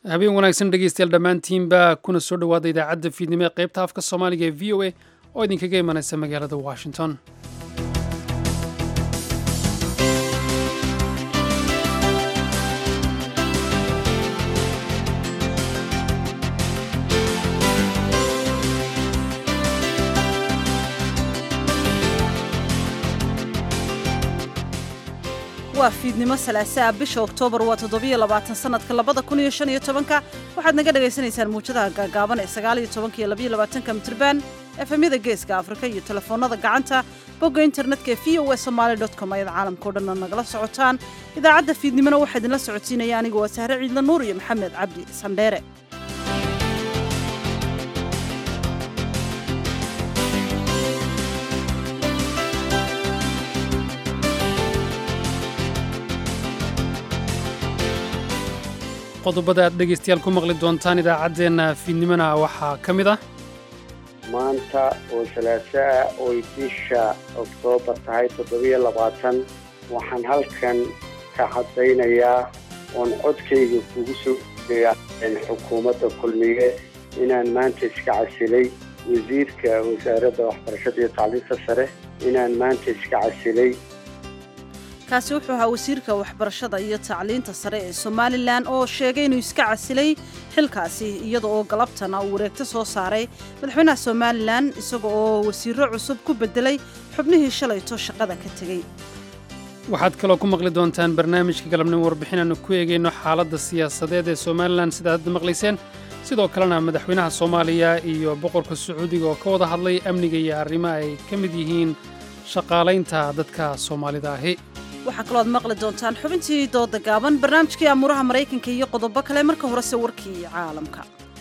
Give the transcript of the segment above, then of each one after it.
habeen wanaagsan dhegeystayaal dhammaantiinba kuna soo dhowaada idaacadda fiidnimo ee qaybta afka soomaaliga ee v o a oo idinkaga imanaysa magaalada washington waa fiidnimo salaasaa bisha oktoobar waa toddobiyo labaatan sanadka labada kun iyo shan iyo tobanka waxaad naga dhagaysanaysaan muujadaha gaagaaban ee sagaal iyo tobanka iyo labiyo labaatanka mitriban efemyada geeska afrika iyo telefoonada gacanta bogga internetka ee v o e somaali dot com ayaad caalamkao dhanna nagala socotaan idaacadda fiidnimona waxaa idinla socodsiinaya aniga waa sahre ciidla nuur iyo maxamed cabdi sandheere qodobada aad dhegaystayaal ku maqli doontaan idaacaddeenna fiidnimona waxaa ka mid ah maanta oo salaaso ah oy bisha oktoobar tahay toddobiyo labaatan waxaan halkan ka caddaynayaa oon codkayga kugu soo eegaa xukuumadda kulmiye inaan maanta iska casilay wasiirka wasaaradda waxbarashada iyo tacliinta sare inaan maanta iska casilay kaasi wuxuu ahaa wasiirka waxbarashada iyo tacliinta sare ee somalilan oo sheegay inuu iska casilay xilkaasi iyada oo galabtana uu wareegto soo saaray madaxweynaha somalilan isaga oo wasiiro cusub ku bedelay xubnihii shalayto shaqada ka tegey waxaad kaloo ku maqli doontaan barnaamijka galabnimo warbixin aanu ku eegayno xaaladda siyaasadeed ee somalilan sidaad hadda maqlayseen sidoo kalena madaxweynaha soomaaliya iyo boqorka sacuudiga oo ka wada hadlay amniga iyo arrimo ay ka mid yihiin shaqaalaynta dadka soomaalida ahi waxaa kaloo aad maqli doontaan xubintii dooda gaaban barnaamijkii amuuraha maraykanka iyo qodobo kale marka horese warkii caalamka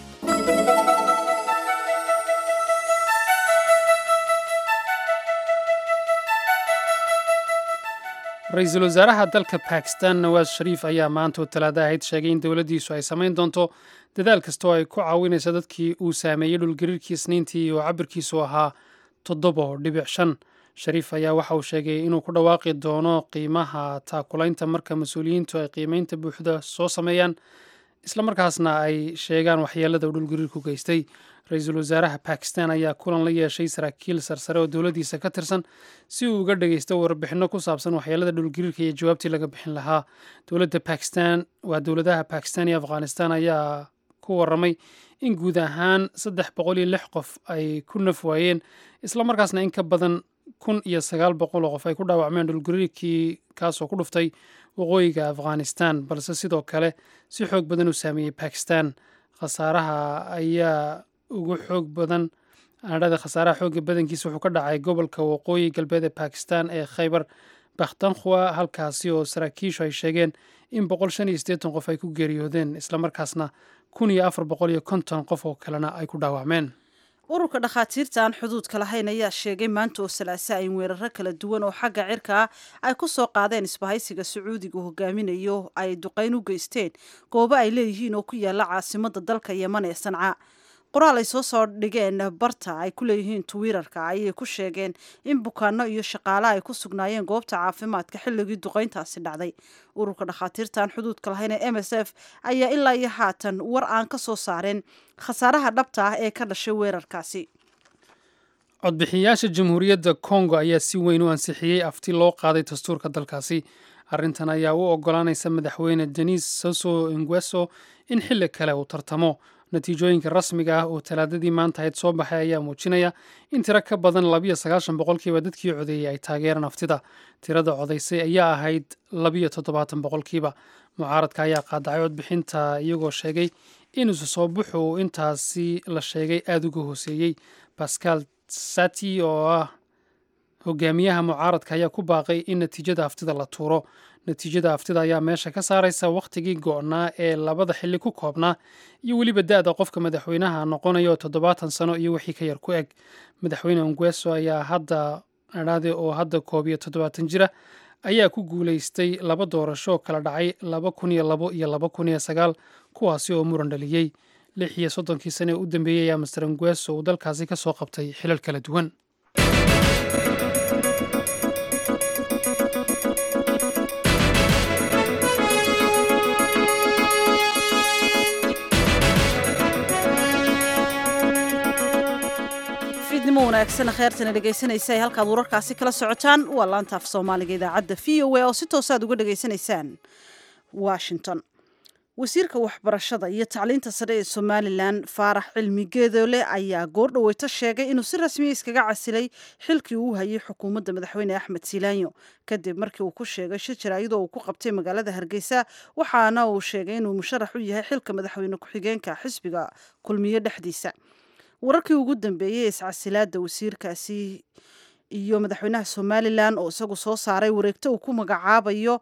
ra-iisul wasaaraha dalka bakistan nawaas shariif ayaa maanta oo talaada ahayd sheegay in dowladdiisu ay samayn doonto dadaal kasta oo ay ku caawinayso dadkii uu saameeyey dhulgariirkii isniintii oo cabirkiisu ahaa toddobo dhibic shan shariif ayaa waxa uu sheegay inuu ku dhawaaqi doono qiimaha taakulaynta marka mas-uuliyiintu ay qiimaynta buuxda soo sameeyaan islamarkaasna ay sheegaan waxyeelada uu dhulgariirku geystay ra-iisul wasaaraha bakistan ayaa kulan la yeeshay saraakiil sarsare oo dowladdiisa ka tirsan si uu uga dhagaysto warbixinno ku saabsan waxyeelada dhulgariirka iyo jawaabtii laga bixin lahaa dowladda bakistan waa dowladaha bakistan iyo afghanistan ayaa ku warramay in guud ahaan saddex boqol iyo lix qof ay ku naf waayeen islamarkaasna in ka badan kun iyo sagaal boqol oo qof ay ku dhaawacmeen dhulgariirkii kaasoo ku dhuftay waqooyiga afghanistan balse sidoo kale si xoog badan u saameeyey bakistan khasaaraha ayaa ugu xoog badan adhada khasaaraha xoogga badankiisa wuxuu ka dhacay gobolka waqooyi galbeed ee bakistan ee khaybar bakhtankhwa halkaasi oo saraakiishu ay sheegeen in boqol shan iyo siddeetan qof ay ku geeriyoodeen islamarkaasna kun iyo afar boqol iyo konton qof oo kalena ay ku dhaawacmeen ururka dhakhaatiirta aan xuduudka lahayn ayaa sheegay maanta oo salaasa in weeraro kala duwan oo xagga cirka ah ay ku soo qaadeen isbahaysiga sacuudiga hogaaminayo ay duqayn u geysteen goobo ay leeyihiin oo ku yaala caasimada dalka yeman ee sanca qoraal ay soo soo dhigeen barta ay ku leeyihiin twitter-ka ayay ku sheegeen in bukaano iyo shaqaale ay ku sugnaayeen goobta caafimaadka xilligii duqayntaasi dhacday ururka dhakhaatiirta aan xuduudka lahayn ee m s f ayaa ilaa iyo haatan war aan ka soo saareen khasaaraha dhabta ah ee ka dhashay weerarkaasi codbixiyayaasha jamhuuriyadda kongo ayaa si weyn u ansixiyey afti loo qaaday dastuurka dalkaasi arrintan ayaa u ogolaanaysa madaxweyne denis soso ingweso in xilli kale uu tartamo natiijooyinka rasmiga ah oo talaadadii maanta ahayd soo baxay ayaa muujinaya in tiro ka badan labiyo sagaashan boqolkiiba dadkii codeeyey ay taageeraan aftida tirada codaysay ayaa ahayd labiyo toddobaatan boqolkiiba mucaaradka ayaa qaadacay codbixinta iyagoo sheegay in isu soo buxu intaasi la sheegay aada uga hooseeyey bascal sati oo ah hogaamiyaha mucaaradka ayaa ku baaqay in natiijada aftida la tuuro natiijada aftida ayaa meesha ka saaraysa wakhtigii go'naa ee labada xilli ku koobnaa iyo weliba da-da qofka madaxweynaha noqonaya oo toddobaatan sano iyo wixii ka yar ku eg madaxweyne ongweso ayaa hadda adhaade oo hadda koob iyo toddobaatan jira ayaa ku guulaystay laba doorasho kala dhacay laba kun iyo labo iyo laba kun iyo sagaal kuwaasi oo muran dhaliyey lix iyo soddonkii sane ee u dambeeyey ayaa master ongweso uu dalkaasi ka soo qabtay xilal kala duwan wanaagsan kheertana dhegaysanaysa ay halkaad wararkaasi kala socotaan waa laanta af soomaaliga idaacadda v o a oo si toosaad uga dhegaysanaysaan washington wasiirka waxbarashada iyo tacliinta sare ee somalilan faarax cilmi geedoole ayaa goordhaweyto sheegay inuu si rasmiya iskaga casilay xilkii uu hayay xukuumadda madaxweyne axmed silaanyo kadib markii uu ku sheegay shir jaraa'idoo uu ku qabtay magaalada hargeysa waxaana uu sheegay inuu musharax u yahay xilka madaxweyne ku-xigeenka xisbiga kulmiye dhexdiisa wararkii ugu dambeeyey iscasilaada wasiirkaasi iyo madaxweynaha somalilan oo isagu soo saaray wareegto uu ku magacaabayo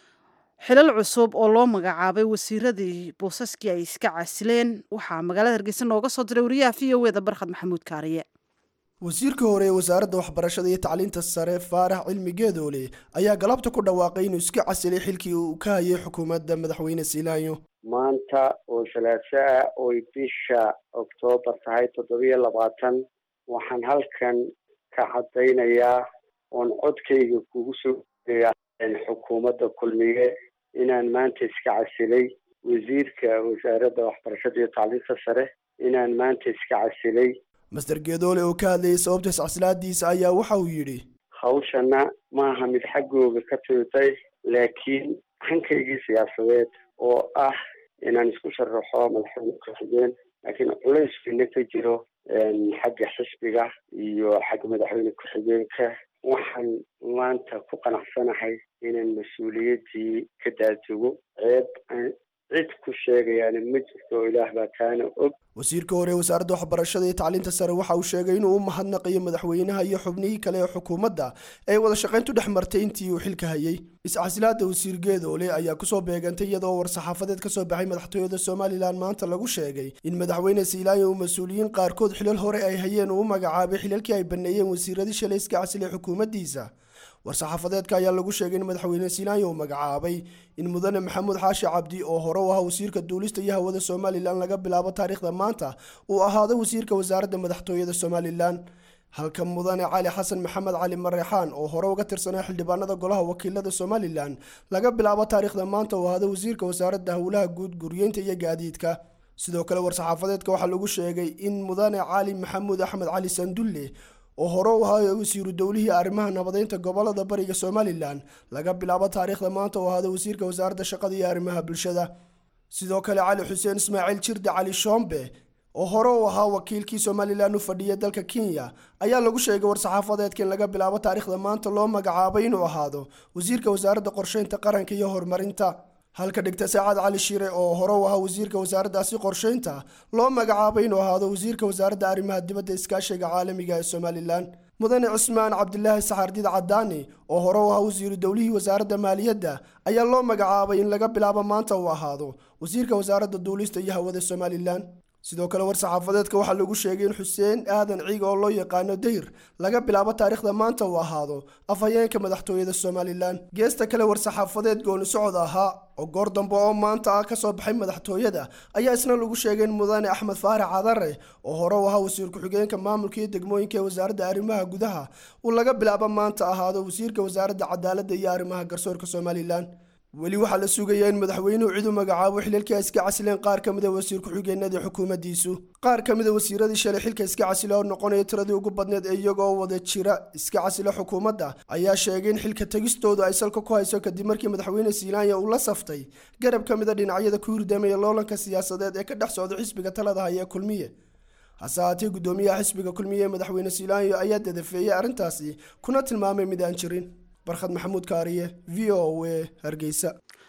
xilal cusub oo loo magacaabay wasiiradii boosaskii ay iska casileen waxaa magaalada hargeysa nooga soo diray wariyaha v o eda barkhad maxamuud kaariye wasiirka hore ee wasaaradda waxbarashada iyo tacliinta sare faarax cilmi geedoole ayaa galabta ku dhawaaqay inuu iska casilay xilkii uu ka hayay xukuumadda madaxweyne silaanyo maanta oo salaaso ah oy bisha oktoobar tahay toddobiyo labaatan waxaan halkan ka caddaynayaa oon codkayga kugu soo eeya xukuumadda kulmiye inaan maanta iska casilay wasiirka wasaaradda waxbarashada iyo tacliinta sare inaan maanta iska casilay master geedoole oo ka hadlayay sababta iscasilaadiisa ayaa waxa uu yidhi hawshana maaha mid xaggooga ka timitay laakiin hankaygii siyaasadeed oo ah inaan isku sharaxo madaxweyne ku-xigeen laakiin culayskiina ka jiro xagga xisbiga iyo xagga madaxweyne ku-xigeenka waxaan maanta ku qanacsanahay inaan mas-uuliyaddii ka daadego ceeb cid ku sheegayaana ma jirto oo ilaah baa kaana og wasiirka hore ee wasaaradda waxbarashada iyo tacliinta sare waxa uu sheegay inuu u mahadnaqayo madaxweynaha iyo xubnihii kale ee xukuumadda ee wada shaqayntu dhex martay intii uu xilka hayay iscasilaada wasiir geedoole ayaa kusoo beegantay iyadoo war-saxaafadeed ka soo baxay madaxtooyada somalilan maanta lagu sheegay in madaxweyne siilaayo uu mas-uuliyiin qaarkood xilal hore ay hayeen uu u magacaabay xilalkii ay baneeyeen wasiiradii shalay iska casilay xukuumaddiisa war-saxaafadeedka ayaa lagu sheegay in madaxweyne siilaayo uu magacaabay in mudane maxamuud xaashi cabdi oo hore u ahaa wasiirka duulista iyo hawada somalilan laga bilaabo taariikhda maanta uu ahaado wasiirka wasaaradda madaxtooyada somalilan halka mudane cali xasan maxamed cali mareexaan oo hore uga tirsanaa xildhibaanada golaha wakiilada somalilan laga bilaabo taariikhda maanta uu ahaado wasiirka wasaaradda howlaha guud guryeynta iyo gaadiidka sidoo kale war-saxaafadeedka waxaa lagu sheegay in mudane cali maxamuud axmed cali sandulle oo hore u ahaa wasiiru dowlihii arrimaha nabadeynta gobolada bariga somalilan laga bilaabo taariikhda maanta uu ahaado wasiirka wasaaradda shaqada iyo arrimaha bulshada sidoo kale cali xuseen ismaaciil jirde cali shoombe oo hore u ahaa wakiilkii somalilan u fadhiya dalka kenya ayaa lagu sheegay war-saxaafadeedka in laga bilaabo taariikhda maanta loo magacaabay inuu ahaado wasiirka wasaaradda qorsheynta qaranka iyo horumarinta halka dhigta saacad cali shire oo hore u ahaa wasiirka wasaaraddaasi qorsheynta loo magacaabay inuu ahaado wasiirka wasaaradda arrimaha dibadda iskaashiga caalamiga ee somalilan mudane cusmaan cabdilaahi saxaardiid cadaani oo hore u ahaa wasiiru dowlihii wasaaradda maaliyadda ayaa loo magacaabay in laga bilaabo maanta uu ahaado wasiirka wasaaradda duulista iyo hawada somalilan sidoo kale war-saxaafadeedka waxaa lagu sheegay in xuseen aadan ciig oo loo yaqaano dayr laga bilaabo taariikhda maanta uu ahaado afhayeenka madaxtooyada somalilan geesta kale war-saxaafadeed gooni socod ahaa oo goor dambe oo maanta ah kasoo baxay madaxtooyada ayaa isna lagu sheegay in mudane axmed faarax cadare oo hore u ahaa wasiir ku-xigeenka maamulka iyo degmooyinka ee wasaaradda arrimaha gudaha uu laga bilaabo maanta ahaado wasiirka wasaaradda cadaaladda iyo arrimaha garsoorka somalilan weli waxaa la sugayaa in madaxweynuhu cid u magacaabo xilalkii ay iska casileen qaar ka mid a wasiir ku-xigeenadii xukuumaddiisu qaar ka mid a wasiiradii shalay xilka iska casila oo noqonaya tiradii ugu badneed ee iyagoo wada jira iska casila xukuumadda ayaa sheegay in xilka tegistoodu ay salka ku hayso kadib markii madaxweyne silaanya uu la saftay garab ka mid a dhinacyada ku hurdamaya loolanka siyaasadeed ee ka dhex socda xisbiga talada haya ee kulmiye hase haatee guddoomiyaha xisbiga kulmiye ee madaxweyne silaanyo ayaa dadafeeyey arrintaasi kuna tilmaamay mid aan jirin barkhad maxamuud kaariye v o a hargeysa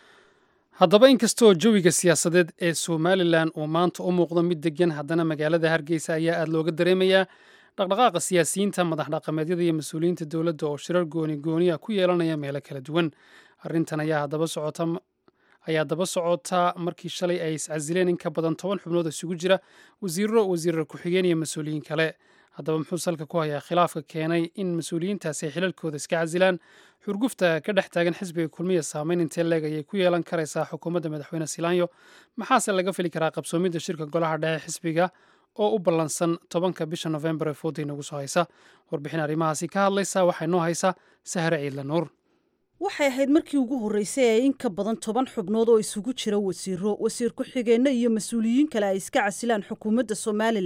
haddaba inkastoo jawiga siyaasadeed ee somalilan uu maanta u muuqdo mid degan haddana magaalada hargeysa ayaa aada looga dareemayaa dhaqdhaqaaqa siyaasiyiinta madax dhaqameedyada iyo mas-uuliyiinta dowladda oo shirar gooni gooniya ku yeelanaya meelo kala duwan arrintan ayaa daba socota ayaa daba socota markii shalay ay iscasileen in ka badan toban xubnood isugu jira wasiiro wasiirar ku-xigeen iyo mas-uuliyiin kale haddaba muxuu salka ku hayaa khilaafka keenay in mas-uuliyiintaasi ay xilalkooda iska casilaan xurgufta ka dhex taagan xisbiga kulmiya saameyn intee leeg ayay ku yeelan karaysaa xukuumadda madaxweyne silaanyo maxaase laga fili karaa qabsoomidda shirka golaha dhexe xisbiga oo u ballansan tobanka bisha nofembar ee fooda inagu soo haysa warbixin arrimahaasi ka hadlaysa waxaa inoo haysa sahre ciidla nuur waxay ahayd markii ugu horreysay ee in ka badan toban xubnood oo isugu jira wasiiro wasiir ku-xigeenno iyo mas-uuliyiin kale ay iska casilaan xukuumadda somalilan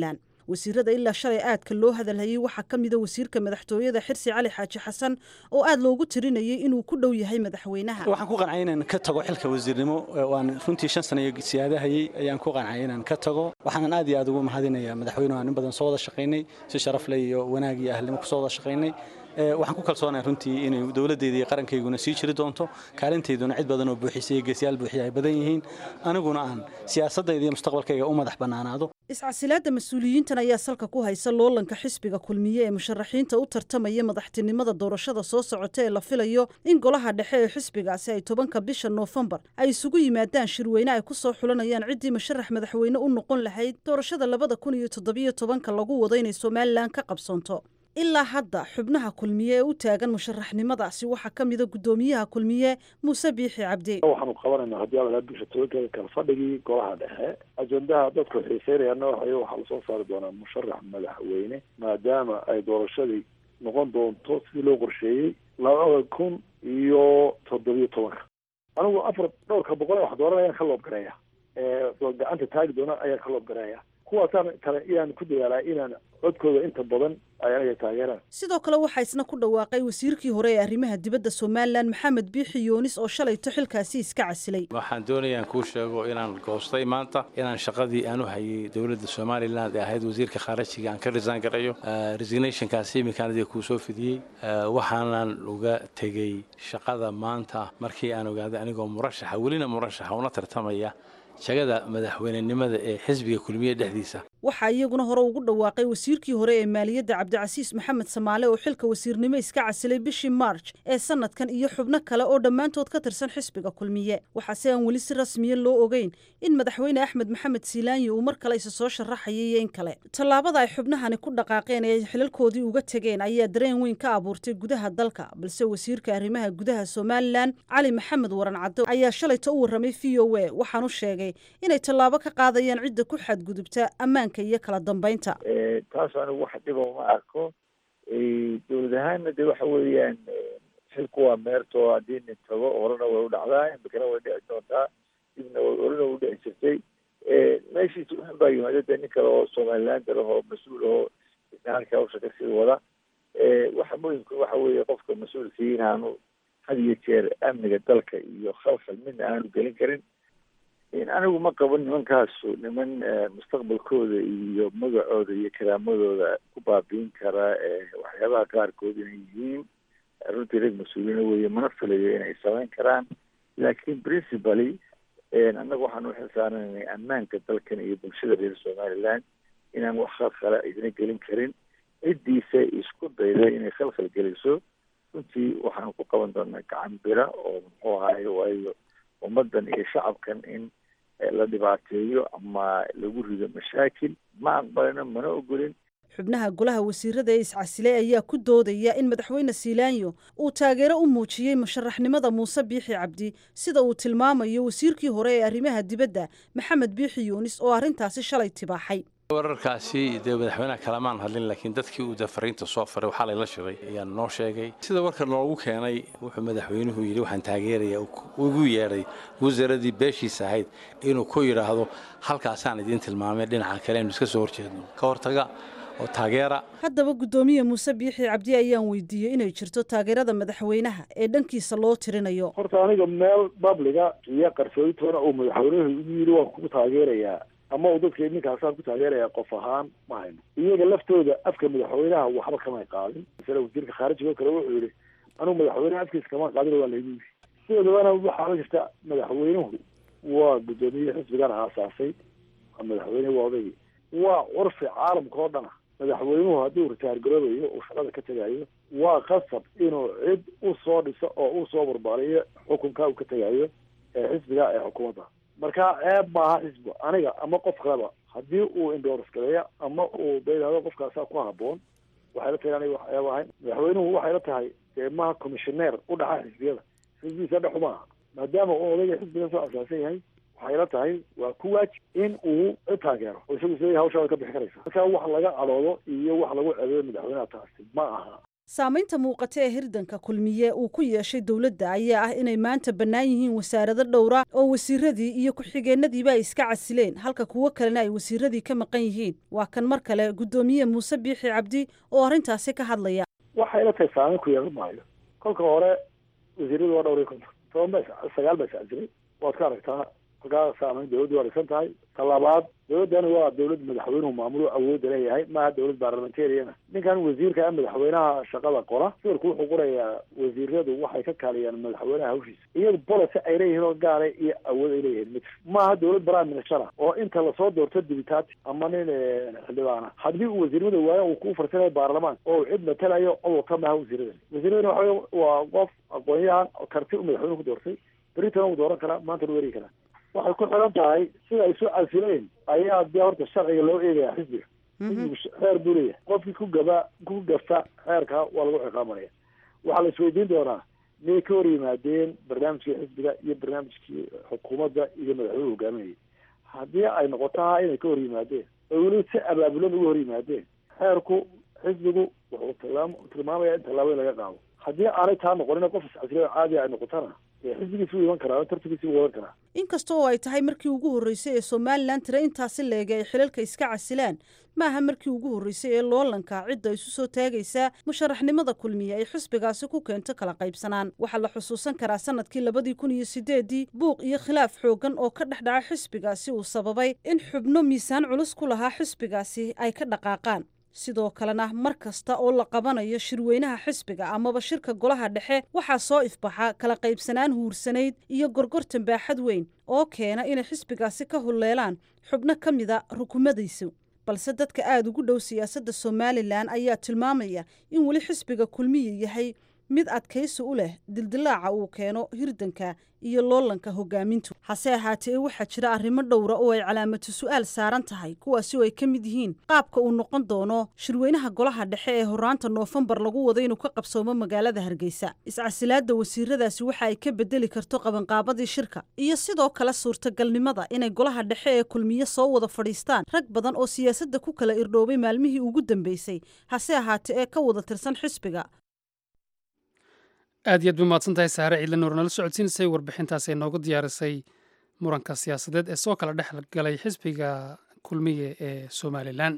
wasiirada ilaa shalay aadka loo hadalhayay waxaa ka mida wasiirka madaxtooyada xirsi cali xaaji xasan oo aad loogu tirinayay inuu ku dhow yahay madaxweynaha waxaan ku qancay inaan ka tago xilka wasiirnimo waan runtii shan sano iyo siyaadahayay ayaan ku qancay inaan ka tago waxaanan aad iyo aad ugu mahadinayaa madaxweynuhu aan in badan soo wada shaqaynay si sharaf leh iyo wanaag iyo ahlnimo kusoo wada shaqaynay waxaan ku kalsoonahay runtii inay dowladdeeda iyo qarankayguna sii jiri doonto kaalintayduna cid badan oo buuxisay iyo geesiyaal buuxiya ay badan yihiin aniguna aan siyaasaddayda iyo mustaqbalkayga u madax bannaanaado iscasilaadda mas-uuliyiintan ayaa salka ku haysa loolanka xisbiga kulmiye ee musharaxiinta u tartamaya madaxtinimada doorashada soo socota ee la filayo in golaha dhexe ee xisbigaasi ay tobanka bisha noofembar ay isugu yimaadaan shirweyne ay ku soo xulanayaan ciddii musharax madaxweyne u noqon lahayd doorashada labada kun iyo toddobiyo tobanka lagu wado inay somalilan ka qabsoonto ilaa hadda xubnaha kulmiye ee u taagan musharaxnimadaasi waxaa ka mida guddoomiyaha kulmiye muuse biixi cabdi waxaanu qabanaynaa haddii aad bisha tobankeeda kala fadhigii golaha dhexe ajendaha dadku xiiseynayaana waxay waxaa lasoo saari doonaa musharax madaxweyne maadaama ay doorashadii noqon doonto sidii loo qorsheeyey labada kun iyo toddobiyo tobanka anigu afar dhowrka boqol wax dooran ayaan ka loobgareeya gacanta taagi doona ayaan ka loobgareeya kuwaasaan kale inaan ku dadaalaa inaan codkooda inta badan ay anaga taageeraan sidoo kale waxaa isna ku dhawaaqay wasiirkii hore ee arrimaha dibadda somalilan maxamed biixi yuunis oo shalayto xilkaasi iska casilay waxaan doonayaan kuu sheego inaan goostay maanta inaan shaqadii aan u hayay dowladda somalilan ee ahayd wasiirka khaarajiga aan ka risaan garayo resignationkaasi iminkaanadii kuu soo fidiyey waxaanan uga tegey shaqada maanta markii aan ogaaday anigoo murashaxa welina murashaxa una tartamaya shagada madaxweynenimada ee xisbiga kulmiye dhexdiisa waxaa iyaguna hore ugu dhawaaqay wasiirkii hore ee maaliyadda cabdicasiis maxamed samaale oo xilka wasiirnimo iska casilay bishii marj ee sanadkan iyo xubno kale oo dhammaantood ka tirsan xisbiga kulmiye waxaase aan weli si rasmiya loo ogeyn in madaxweyne axmed maxamed siilaanyi uu mar kale isa soo sharaxayay iyo in kale tallaabada ay xubnahani ku dhaqaaqeen ee ay xilalkoodii uga tegeen ayaa dareen weyn ka abuurtay gudaha dalka balse wasiirka arrimaha gudaha somalilan cali maxamed waran caddo ayaa shalayta u warramay v o a waxaanu sheegay inay tallaabo ka qaadayaan cidda ku xadgudubta ammaan iyo kala dambeynta taas anigu wax dhiba uma arko dowlad ahaanna de waxa weeyaan xilku waa meerto haddii nin tago horena way u dhacdaa imikana way dhici doontaa dibna horena u dhici jirtay meeshiisa waxan baa yimaada de nin kale oo somaliland lahoo mas-uul ahoo isna halka hawsha kasii wada waxa muhimka waxa weeye qofka mas-uulkii inaanu had iyo jeer amniga dalka iyo khalkhal midna aanu gelin karin anigu ma qabo nimankaasu niman mustaqbalkooda iyo magacooda iyo karaamadooda ku baabiin kara waxyaabaha qaarkood inay yihiin runtii rag mas-uuliina weeye mana filayo inay samayn karaan laakiin principally annaga waxaan uxilsaaranay ammaanka dalkan iyo bulshada reer somaliland inaan wax khalkhala idina gelin karin ciddiisa isku dayda inay khalkhal geliso runtii waxaan ku qaban doonaa gacan bira oo muxuu ahaye waayo ummaddan iyo shacabkan in la dhibaateeyo ama lagu rido mashaakil ma aqbalino mana ogolin xubnaha golaha wasiirada ee iscasilay ayaa ku doodaya in madaxweyne siilaanyo uu taageero u muujiyey musharaxnimada muuse biixi cabdi sida uu tilmaamayo wasiirkii hore ee arrimaha dibadda maxamed biixi yuunis oo arrintaasi shalay tibaaxay wararkaasi dee madaxweynaha kalamaan hadlin laakiin dadkii uu dafariinta soo faray waxaa layla shiray ayaa noo sheegay sida warka noogu keenay wuxuu madaxweynuhu yidhi waxaan taageeraya ugu yeedhay wasaaradii beeshiisa ahayd inuu ku yidhaahdo halkaasaan idiin tilmaamay dhinaca kale aynu iska soo horjeedno ka hortaga oo taageera haddaba guddoomiye muuse biixi cabdi ayaan weydiiyey inay jirto taageerada madaxweynaha ee dhankiisa loo tirinayo horta aniga meel babliga iyo qarsooditoona uu madaxweynuhu igu yidhi waan kugu taageerayaa ama uu dadka ninkaasaan ku taageeraya qof ahaan ma hayno iyaga laftooda afka madaxweynaha waxba kamay qaadin masale wasiirka khaarijiga oo kale wuxuu yihi anugu madaxweynaha afkiisa kama qaadin waa laygu yiri sidoodabana waxaa la jirta madaxweynuhu waa guddoomiye xisbigan aasaasay waa madaxweyne waa odaygii waa curfi caalamka oo dhana madaxweynuhu hadduu ritaar garoobayo uu shaqada ka tegayo waa qasab inuu cid u soo dhiso oo u soo barbaariyo xukunka uu ka tegayo ee xisbiga ee xukuumadda marka ceeb maaha xisbi aniga ama qof kaleba haddii uu indooras galeeya ama uu bayidhahdo qofkaasaa ku haboon waxay la tahay aniga wax ceeb ahayn madaxweynuhu waxay la tahay dee maha commissioneer u dhaxa xisbiyada xisbigiisa dhexu maaha maadaama uu odayga xisbiga soo asaasan yahay waxay la tahay waa ku waajib in uu cid taageero oo isagu isleeyahay hawshaa way ka bixi karaysa marka wax laga cadhoodo iyo wax lagu ceebeeyo madaxweynaha taasi ma aha saamaynta muuqata ee hirdanka kulmiye uu ku yeeshay dowladda ayaa ah inay maanta bannaan yihiin wasaarado dhowra oo wasiiradii iyo ku-xigeenadiiba ay iska casileen halka kuwo kalena ay wasiiradii ka maqan yihiin waa kan mar kale guddoomiye muuse biixi cabdi oo arrintaasi ka hadlaya waxay ila tahay saameyn ku yeelan maayo kolka hore wasiiradu waa dhowr iyo konton toban ba sagaal ba iscasilay waad ka aragtaa halkaa saameyn dowladdu waa dhisan tahay ta labaad dowladdani waa dowlad madaxweynuhu maamulo awoodda leeyahay maaha dowlad baarlamentariana ninkan wasiirka ah madaxweynaha shaqada qora sawirku wuxuu qorayaa wasiiradu waxay ka kaaliyaan madaxweynaha hawshiisa iyadu policy ay leeyihiin oo gaara iyo awood ay leeyihiin mid maaha dowlad prime minister ah oo inta lasoo doorto dibitaati ama nin xildhibaana haddii uu wasiirnimada waayo uu ku farsanayo baarlamaan oo uu cid matalayo codurka maaha wasiiradani wasiiradani waxa wey waa qof aqoon-yahan karti u madaxweynuhu ku doortay beritan uu dooran karaa maanta u eri karaa waxay ku xiran tahay sida ay soo casileen ayaa dee horta sharciga loo eegaya xisbiga xisbigu xeer buu leeyahay qofkii ku gaba ku gafa xeerka waa lagu ciqaabanaya waxaa la isweydiin doonaa miyay ka hor yimaadeen barnaamijkii xisbiga iyo barnaamijkii xukuumadda iyo madaxweynuhu hogaaminayay haddii ay noqoto ha inay ka hor yimaadeen oo weli si abaabulan uga hor yimaadeen xeerku xisbigu wuxuu tilmaam tilmaamaya in tallaabo in laga qaado haddii aanay taa noqonin qof iscasilo caadiga ay noqotona xisbigiisi wuu iman karaa tartankiisi wuu wadan karaa inkasta oo ay tahay markii ugu horreysay ee somalilan tira intaasi leega ay xilalka iska casilaan maaha markii ugu horreysay ee loolanka cidda isu soo taagaysaa musharaxnimada kulmiye ay xisbigaasi ku keento kala qaybsanaan waxaa la xusuusan karaa sanadkii labadii kun iyo sideedii buuq iyo khilaaf xooggan oo ka dhex dhaca xisbigaasi uu sababay in xubno miisaan culus ku lahaa xisbigaasi ay ka dhaqaaqaan sidoo kalena mar kasta oo la qabanayo shirweynaha xisbiga amaba shirka golaha dhexe waxaa soo ifbaxa kala qaybsanaan huursanayd iyo gorgortan baaxad weyn oo keena inay xisbigaasi ka hulleelaan xubno ka mida rukumadiisu balse dadka aada ugu dhow siyaasadda somalilan ayaa tilmaamaya in weli xisbiga kulmiya yahay mid adkaysi u leh dildilaaca uu keeno hirdanka iyo loolanka hogaamintu hase ahaatee waxaa jira arrimo dhowra oo ay calaamatu su-aal saaran tahay kuwaasi oo ay ka mid yihiin qaabka uu noqon doono shirweynaha golaha dhexe ee horaanta noofembar lagu wado inuu ka qabsoomo magaalada hargeysa iscasilaadda wasiiradaasi waxa ay ka bedeli karto qabanqaabadii shirka iyo sidoo kale suurtagalnimada inay golaha dhexe ee kulmiye soo wada fadhiistaan rag badan oo siyaasadda ku kala irdhoobay maalmihii ugu dambeysay hase ahaatee ee ka wada tirsan xisbiga aad iyo aad ba mahadsan tahay saare ciidla nuur nala socodsiinaysay warbixintaas ay noogu diyaarisay muranka siyaasadeed ee soo kala dhex galay xisbiga kulmiye ee somalilan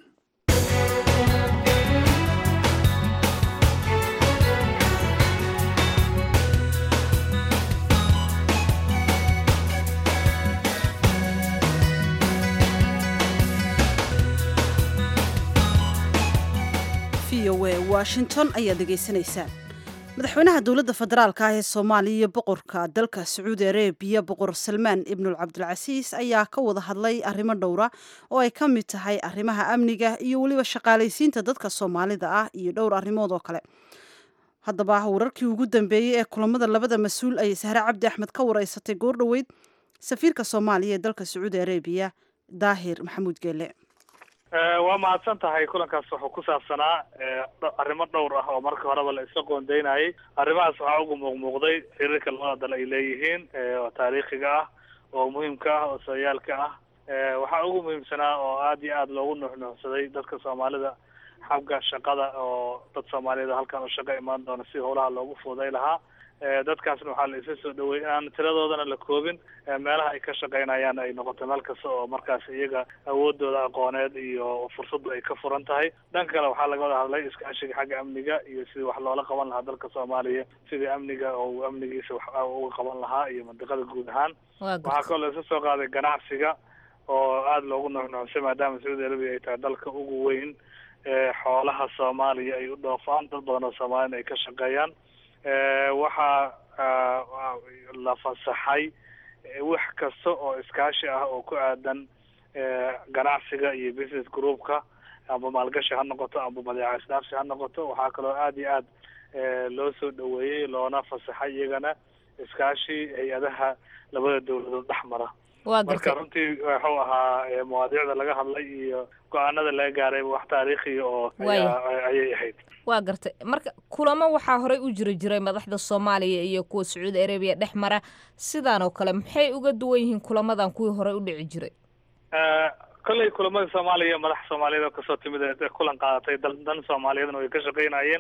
v o a washington ayaad dhegaysanaysaan madaxweynaha dowladda federaalka ah ee soomaaliya iyo boqorka dalka sacuudi arabiya boqor salmaan ibnul cabdilcasiis ayaa ka wada hadlay arrimo dhowra oo ay ka mid tahay arrimaha amniga iyo weliba shaqaalaysiinta dadka soomaalida ah iyo dhowr arrimood oo kale haddaba wararkii ugu dambeeyey ee kulamada labada mas-uul ayay sahre cabdi axmed ka wareysatay goordhoweyd safiirka soomaaliya ee dalka sacuudi arabiya daahir maxamuud geele waa mahadsan tahay kulankaas wuxuu ku saabsanaa arrimo dhowr ah oo marka horeba la isla qoondeynayay arrimahaas waxaa ugu muuqmuuqday xiriirka labada dal ay leeyihiin oo taariikhiga ah oo muhiimka ah oo sooyaalka ah waxaa ugu muhiimsanaa oo aada iyo aada loogu nuuxnuuxsaday dadka soomaalida xagga shaqada oo dad soomaaliyed halkan u shaqo imaan doona si howlaha loogu fuuday lahaa dadkaasna waxaa la isa soo dhaweeyey inaan tiradoodana la koobin meelaha ay ka shaqeynayaan ay noqoto meel kasta oo markaas iyaga awoodooda aqooneed iyo fursaddu ay ka furan tahay dhanka kale waxaa laga wada hadlay iskaashiga xagga amniga iyo sidii wax loola qaban lahaa dalka soomaaliya sidii amniga oo amnigiisa wax uga qaban lahaa iyo mandiqada guud ahaan waxaa kaloo la isa soo qaaday ganacsiga oo aada loogu nuuxnuuxsay maadaama sacuudi arabia ay tahay dalka ugu weyn xoolaha soomaaliya ay u dhoofaan dad badan oo soomaaliyana ay ka shaqeeyaan waxaa la fasaxay wax kasta oo iskaashi ah oo ku aadan ganacsiga iyo business groupka amba maalgashi ha noqoto amba badeeca isdhaafsi ha noqoto waxaa kaloo aada iyo aad loo soo dhaweeyey loona fasaxay iyagana iskaashi hay-adaha labada dawladood dhex mara marka runtii wuxuu ahaa mawaadiicda laga hadlay iyo go-aanada laga gaaray wax taariikhiya oo ayay ahayd waa gartay marka kulamo waxaa horey u jiri jiray madaxda soomaaliya iyo kuwa sacuudi arabiya dhex mara sidaan oo kale maxay uga duwan yihiin kulamadan kuwii horey u dhici jiray kolley kulamada soomaaliya madax soomaaliyeed oo kasoo timid ee kulan qaadatay dal dan soomaaliyeedna way ka shaqeynayeen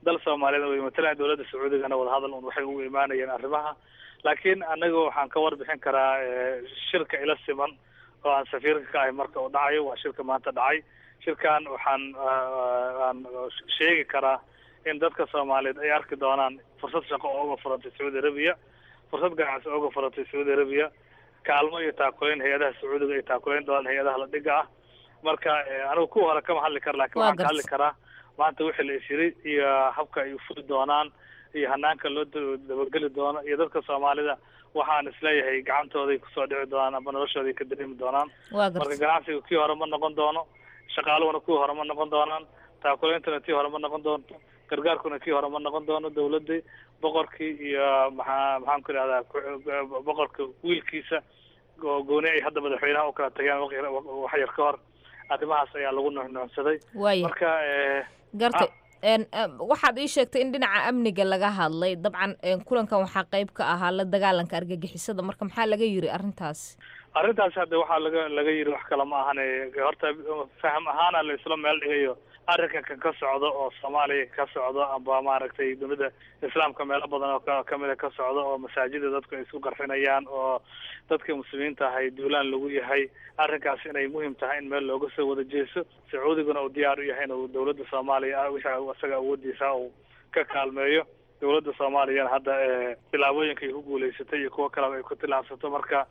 dal soomaaliyeed way matalaan dowladda sacuudigana wadahadal un waxay ugu imaanayeen arrimaha laakiin anaga waxaan ka warbixin karaa shirka ila siman oo aan safiirka ka ahay marka uu dhacayo waa shirka maanta dhacay shirkan waxaan aan sheegi karaa in dadka soomaaliyeed ay arki doonaan fursad shaqo oo uga furantay sacuudi arabiya fursad ganacsi oo uga furantay sacuudi arabiya kaalmo iyo taakuleyn hay-adaha sacuudiga ay taakuleyn doonaan hay-adaha la dhiga ah marka anigu kuwa hore kama hadli kara lakin waxaan ka hadli karaa maanta wixii la isiri iyo habka ay furi doonaan iyo hanaanka loo dabageli doono iyo dadka soomaalida waxaan isleeyahay gacantooday kusoo dhici doonaan ama noloshooday ka dareemi doonaan marka ganacsiga kii hore ma noqon doono shaqaaluhuna kuwii hore ma noqon doonaan taakuleyntuna tii hore ma noqon doonto gargaarkuna kii hore ma noqon doono dawladii boqorkii iyo maxaa maxaan ku idhahdaa boqorka wiilkiisa oo gooni ay hadda madaxweynaha u kala tageen wax yar ka hor arrimahaas ayaa lagu nuuxnuuxsaday marka gartay waxaad ii sheegtay in dhinaca amniga laga hadlay dabcan kulankan waxaa qayb ka ahaa la dagaalanka argagixisada marka maxaa laga yiri arrintaasi arrintaasi hadda waxaa laga laga yiri wax kale ma ahane horta faham ahaana la isla meel dhigayo arrinkan ka socdo oo soomaaliya ka socdo amba maaragtay dunida islaamka meelo badan oo kamida ka socdo oo masaajida dadku ay isku qarxinayaan oo dadka muslimiinta ahay duulaan lagu yahay arrinkaas inay muhim tahay in meel looga soo wada jeeso sacuudiguna uu diyaar u yahay inuu dawladda soomaaliya wixii isaga awoodiisa uu ka kaalmeeyo dawladda soomaaliyana hadda tilaabooyinka ay ku guulaysatay iyo kuwo kaleba ay ku tilaabsato marka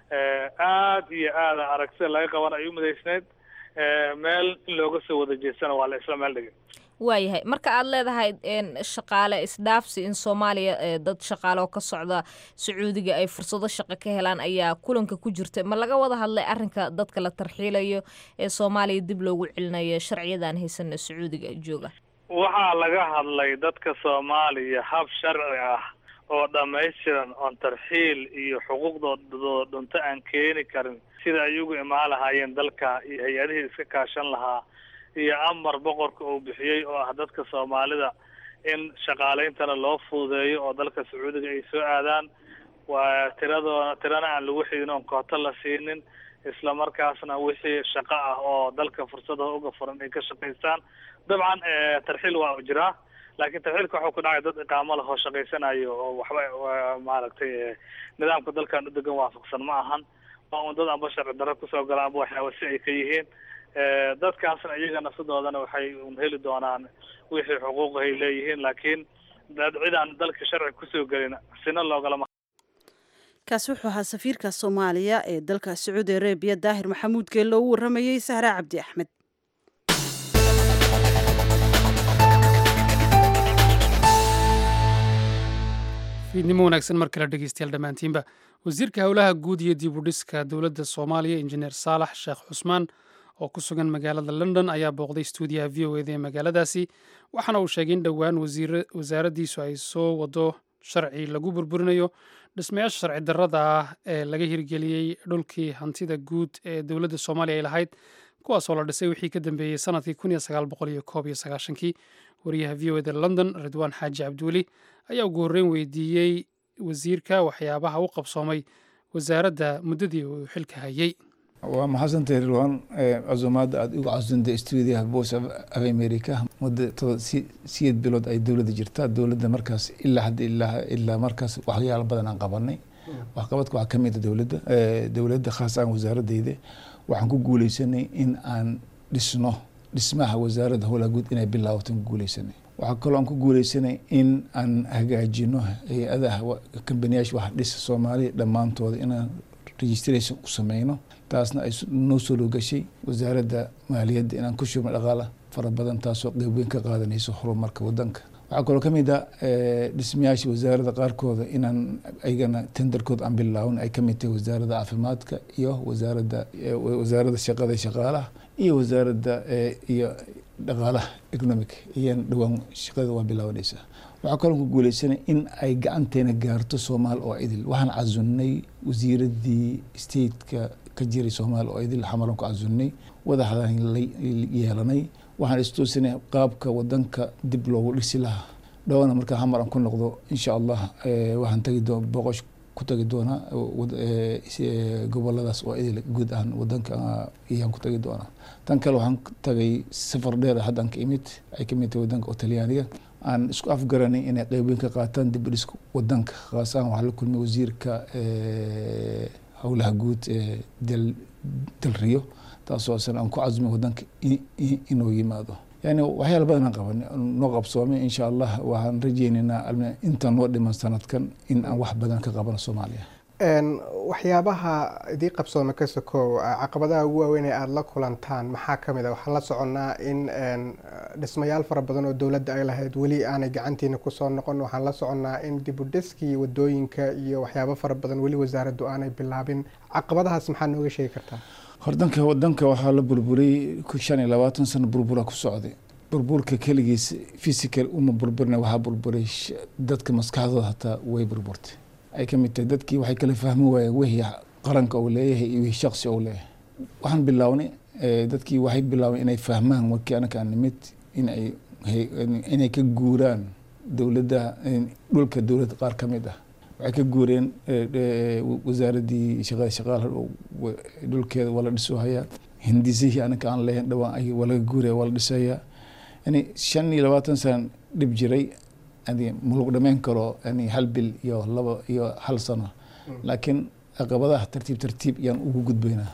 aad iyo aada aragtida laga qaban ay u midaysneyd meel in looga soo wada jeestana waa la isla meel dhigay waayahay marka aad leedahay shaqaale isdhaafsi in soomaaliya dad shaqaale oo ka socda sacuudiga ay fursado shaqo ka helaan ayaa kulanka ku jirta ma laga wada hadlay arrinka dadka la tarxiilayo ee soomaaliya dib loogu celinayo sharciyadan haysana sacuudiga jooga waxaa laga hadlay dadka soomaaliya hab sharci ah oo dhammaystiran oon tarxiil iyo xuquuqdooda dhunto aan keeni karin sida ay ugu imaan lahaayeen dalka iyo hay-adihii iska kaashan lahaa iyo amar boqorka uu bixiyey oo ah dadka soomaalida in shaqaaleyntana loo fududeeyo oo dalka sacuudiga ay soo aadaan waa tiradoona tirana aan lagu xidin oon kooto la siinin isla markaasna wixii shaqo ah oo dalka fursadaha uga furan ay ka shaqaystaan dabcan tarxiil waa jiraa laakiin tarxiilka waxuu ku dhacay dad iqaamo lahoo shaqaysanayo oo waxba maaragtay nidaamka dalkan udegan waafaqsan ma ahan waa un dad amba sharci darro kusoo gala amba waxyaaba si ay ka yihiin dadkaasna iyagana sidoodana waxay un heli doonaan wixii xuquuq ay leeyihiin laakiin dad cidaan dalka sharci kusoo gelin sina loogalama kaasi wuxuu ahaa safiirka soomaaliya ee dalka sacuudi arabiya daahir maxamuud geelle oo u warramayey sahra cabdi axmed fiidnimo wanaagsan mar kale dhegeystayaal dhammaantiinba wasiirka howlaha guud iyo dib u dhiska dowladda soomaaliya injineer saalax sheekh cusmaan oo ku sugan magaalada london ayaa booqday stuudiyaha v o eda ee magaaladaasi waxaana uu sheegay in dhowaan wasaaraddiisu ay soo wado sharci lagu burburinayo dhismayaasha sharci darrada ah ee laga hirgeliyey dhulkii hantida guud ee dowladda soomaaliya ay lahayd kuwaasoo la dhisay wixii ka dambeeyey sanadkii kii wariyaha v o eda london ridwaan xaaji cabdiweli ayaa ugu horreyn weydiiyey wasiirka waxyaabaha u qabsoomay wasaaradda muddadii uu xilka hayey waa maxadsantay rilwan casumaadda aada ugu casuntay stuudiyaha voice of america muddo toba siyeed bilood ay dowladda jirtaa dowladda markaas ilaa hadda ilaa ilaa markaas waxyaalo badan aan qabanay waxqabadka waxaa kamid a dowladda dowladda khaas aan wasaaradeyda waxaan ku guuleysanay in aan dhisno dhismaha wasaaradda howlaha guud inay bilaawatan ku guuleysanay waxaa kaloo aan ku guuleysanay in aan hagaajino hay-adaha kambaniyaasha wax dhisa soomaaliya dhammaantooda inaan registration u sameyno taasna ay noo soo loogashay wasaaradda maaliyadda inaan ku shubno dhaqaala fara badan taasoo qeyb weyn ka qaadanayso horumarka wadanka waxaa kaloo kamid a dhismayaasha wasaaradda qaarkooda inaan ayagana tenderkooda aan bilaawin ay kamid tahay wasaaradda caafimaadka iyo wasaaradda wasaaradda shaqada shaqaalaha iyo wasaaradda iyo dhaqaalaha economic iyan dhowaan shaqada waa bilaabanaysaa waxaa kaloo ku guuleysanay in ay gacanteena gaarto soomaal oo idil waxaan casunnay wasiiradii stateka ka jiray soomaal oo idil xamaran ku casunnay wadaxdaan la yeelanay waxaan istoosinay qaabka wadanka dib loogu dhisi lahaa dhowna markaa xamar aan ku noqdo insha allah waxaan tagi boqosh ku tagi doonaa goboladaas oo idil guud ahaan wadanka ayaan ku tagi doonaa tan kale waxaan tagay safar dheer haddaan ka imid ay kamid tahay wadanka oo talyaaniga aan isku afgaranay inay qeybeyn ka qaataan dib u dhiska wadanka khaas ahaan waxaa la kulmay wasiirka howlaha guud ee dalriyo taasoo asan aan ku casumay wadanka inuu yimaado yani waxyaala badan aan qabanay noo qabsoomay insha allah waxaan rajeynaynaa intaan noo dhiman sanadkan in aan wax badan ka qabano soomaaliya waxyaabaha idii qabsooma ka sokow caqabadaha ugu waaweyn ee aada la kulantaan maxaa ka mid a waxaan la soconnaa in dhismayaal fara badan oo dowladda ay lahayd weli aanay gacantiina kusoo noqon waxaan la soconnaa in dibudhiskii wadooyinka iyo waxyaabo fara badan weli wasaaraddu aanay bilaabin caqabadahaas maxaa nooga sheegi kartaa hordanka wadanka waxaa la burburiyey shan iyo labaatan sano burbura ku socday burburka keligiis physical uma burburina waxaa burburay dadka maskaxdooda hataa way burburtay ay ka mid tahay dadkii waxay kala fahmi waayeen wixii qaranka uu leeyahay iyo wixii shaksi uu leeyahay waxaan bilownay dadkii waxay bilaabeen inay fahmaan markii anaka aan nimid in ay inay ka guuraan dowladda dhulka dowladda qaar ka mid ah waxay ka guureen wasaaraddii shaqada shaqaal dhulkeeda waa la dhiso hayaa hindisihii anaka aan leeyahin dhawaan ay waa laga guuraya waa la dhisayaa yani shan iyo labaatan sana dhib jiray yani malug dhamayn karo yani hal bil iyo laba iyo hal sano laakiin caqabadaha tartiib tartiib yaan ugu gudbaynaa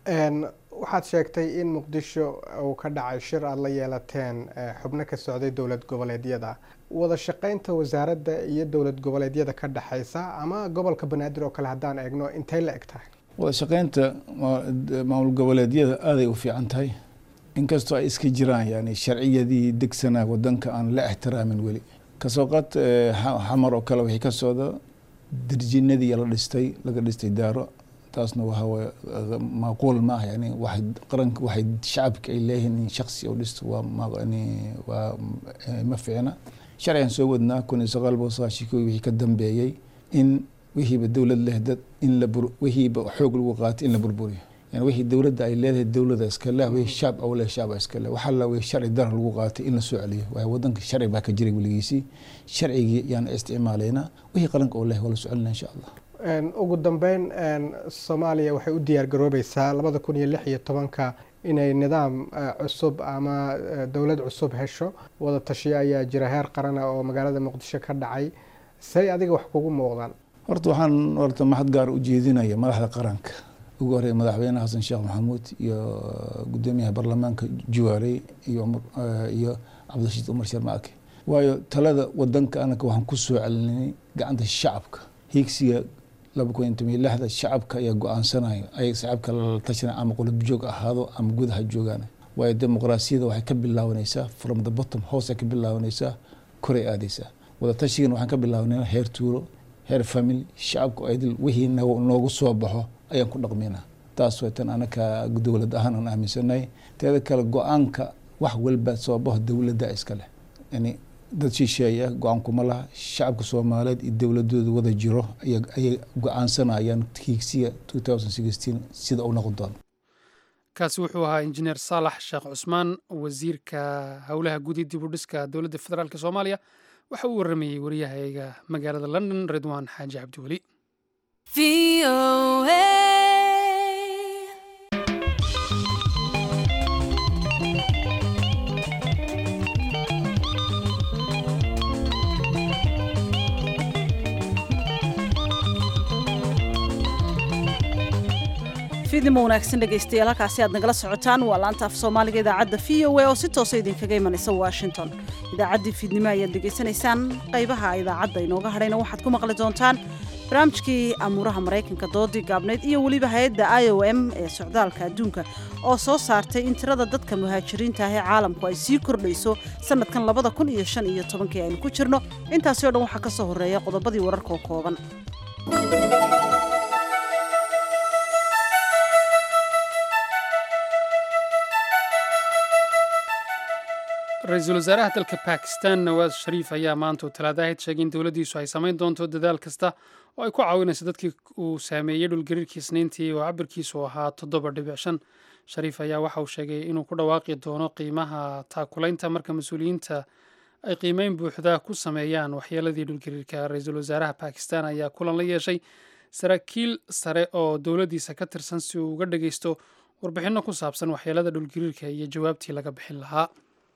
waxaad sheegtay in muqdisho uu ka dhacay shir aada la yeelateen xubno ka socday dowlad goboleedyada wada shaqeynta wasaaradda iyo dowlad goboleedyada ka dhexeysa ama gobolka banaadir oo kale haddaan eegno intay la eg tahay wada shaqeynta maamul goboleedyada aaday u fiican tahay inkastoo ay iska jiraan yani sharciyadii degsanaa wadanka aan la ixtiraamin weli kasoo qaad xamar oo kale wixii ka socda dirjinadii la dhistay laga dhistay daaro taasna waxa waye macquul ma ah yani waxay qaranka waxay shacabka ay leeyihiin in shaksi u dhisto waa yani waa ma fiicna sharcigan soo wadnaa kun iyo sagaal boqol sagaashan kii wixii ka dambeeyey in wixiiba dowlad leh dad in la bur wixiiba xoog lagu qaatay in la burburiyo yani wixii dowladda ay leedahay dowladda iska leh wixii shacab au leh shacaba iska leh waxaa la wixii sharci dar lagu qaatay in la soo celiyo waayo wadanka sharci baa ka jiray weligiisii sharcigii yaan isticmaalaynaa wixii qaranka oo leh waa la soo celinaa insha allah ugu dambeyn soomaaliya waxay u diyaar garoobeysaa labada kun iyo lix iyo tobanka inay nidaam cusub ama dowlad cusub hesho wada tashiyo ayaa jira heer qarana oo magaalada muqdisho ka dhacay say adiga wax kugu muuqdaan horta waxaan horta mahad gaar u jeedinaya madaxda qaranka ugu horreeya madaxweyne xasan sheekh maxamuud iyo gudoomiyaha baarlamaanka juwaarey iyo iyo cabdirashiid umar sharmaake waayo talada wadanka anaka waxaan ku soo celinay gacanta shacabka hiigsiga laba kun iyo toban iyo lixda shacabka ayaa go-aansanaya ay shacabka la tashanay ama qulub joog ahaado ama gudaha joogaan waayo dimuqraasiyada waxay ka bilaabanaysaa from the bottom hoose ka bilaabanaysaa koray aadaysaa wada tashigan waxaan ka bilaabanayna heer tuuro heer family shacabka idil wixii noogu soo baxo ayaan ku dhaqmaynaa taas way tan anaka dowlad ahaan aan aaminsanahay teeda kale go-aanka wax walba soo baxo dowladda iska leh yani dad shisheeya go-aankuma laha shacabka soomaaliyeed iyo dowladooda wada jiro ayay go-aansanayaan hiigsiga sida uu noqon doono kaasi wuxuu ahaa injineer saalax sheekh cusmaan wasiirka howlaha gudi dib u dhiska dowladda federaalk soomaaliya waxa uu waramayey wariyahayga magaalada london ridwaan xaaji cabdiweli fidnimo wanaagsan dhegaystayaal halkaasi aad nagala socotaan waa laanta af soomaaliga idaacadda v o a oo si toosa idinkaga imanaysa washington idaacaddii fiidnimo ayaad dhegaysanaysaan qaybaha idaacadda inooga hadhayna waxaad ku maqli doontaan barnaamijkii amuuraha maraykanka doodii gaabnayd iyo weliba hay-adda i o m ee socdaalka adduunka oo soo saartay in tirada dadka muhaajiriinta ah ee caalamku ay sii kordhayso sanadkan labada kun iyo shan iyo tobankii aynu ku jirno intaasi o dhan waxaa ka soo horreeya qodobadii wararkaoo kooban ra-iisul wasaaraha dalka bakistan nawaas shariif ayaa maanta oo talaadahayd sheegay in dowladdiisu ay samayn doonto dadaal kasta oo ay ku caawinayso dadkii uu saameeyey dhulgariirkii isniintii oo cabirkiisu ahaa toddoba dhibic shan shariif ayaa waxa uu sheegay inuu ku dhawaaqi doono qiimaha taakulaynta marka mas-uuliyiinta ay qiimeyn buuxda ku sameeyaan waxyeeladii dhulgariirka ra-iisul wasaaraha bakistan ayaa kulan la yeeshay saraakiil sare oo dowladdiisa ka tirsan si uu uga dhageysto warbixinno ku saabsan waxyeelada dhulgariirka iyo jawaabtii laga bixin lahaa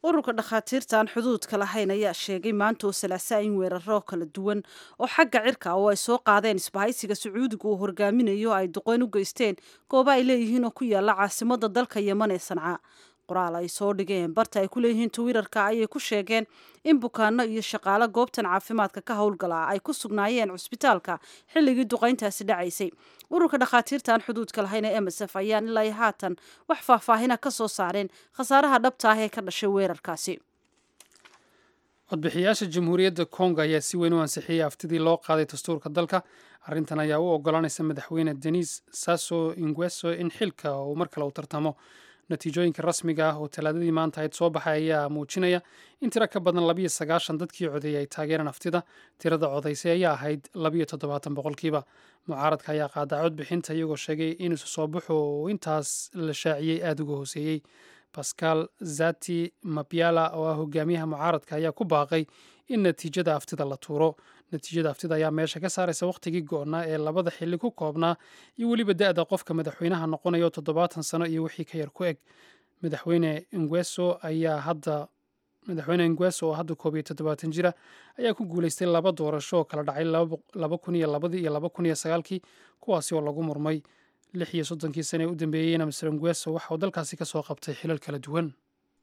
ururka dhakhaatiirta aan xuduudka lahayn ayaa sheegay maanta oo salaasaa in weeraro kala duwan oo xagga cirka oo ay soo qaadeen isbahaysiga sacuudiga uu horgaaminayo ay duqeyn u geysteen gooba ay leeyihiin oo ku yaala caasimada dalka yeman ee sanca qoraal ay soo dhigeen barta ay ku leeyihiin twitter-ka ayay ku sheegeen in bukaano iyo shaqaale goobtan caafimaadka ka howlgala ay ku sugnaayeen cusbitaalka xilligii duqayntaasi dhacaysay ururka dhakhaatiirta aan xuduudka lahayn ee msf ayaan ilaa iyo haatan wax faahfaahina ka soo saareen khasaaraha dhabta ah ee ka dhashay weerarkaasi codbixiyaasha jamhuuriyadda kongo ayaa si weyn u ansixiyey aftidii loo qaaday dastuurka dalka arrintan ayaa u oggolaanaysa madaxweyne denis sasso ingweso in xilka uu mar kale u tartamo natiijooyinka rasmiga ah oo talaadadii maanta ayd soo baxay ayaa muujinaya in tiro ka badan labiyo sagaashan dadkii codeeyay ay taageereen aftida tirada codaysay ayaa ahayd labiyo toddobaatan boqolkiiba mucaaradka ayaa qaadaa codbixinta iyagoo sheegay in isu soo baxu uu intaas la shaaciyey aada uga hooseeyey bascal zati mabyala oo ah hogaamiyaha mucaaradka ayaa ku baaqay in natiijada aftida la tuuro natiijada aftida ayaa meesha ka saaraysa wakhtigii go-naa ee labada xilli ku koobnaa iyo weliba da-da qofka madaxweynaha noqonayo toddobaatan sano iyo wixii ka yar ku eg madaxweyne ingweso ayaa hadda madaxweyne ingweso oo hadda koob iyo toddobaatan jira ayaa ku guuleystay laba doorasho oo kala dhacay laba kun iyo labadii iyo laba kun iyo sagaalkii kuwaasi oo lagu murmay lix iyo soddonkii sane ee u dambeeyeyna mr ingweso waxa uu dalkaasi ka soo qabtay xilal kala duwan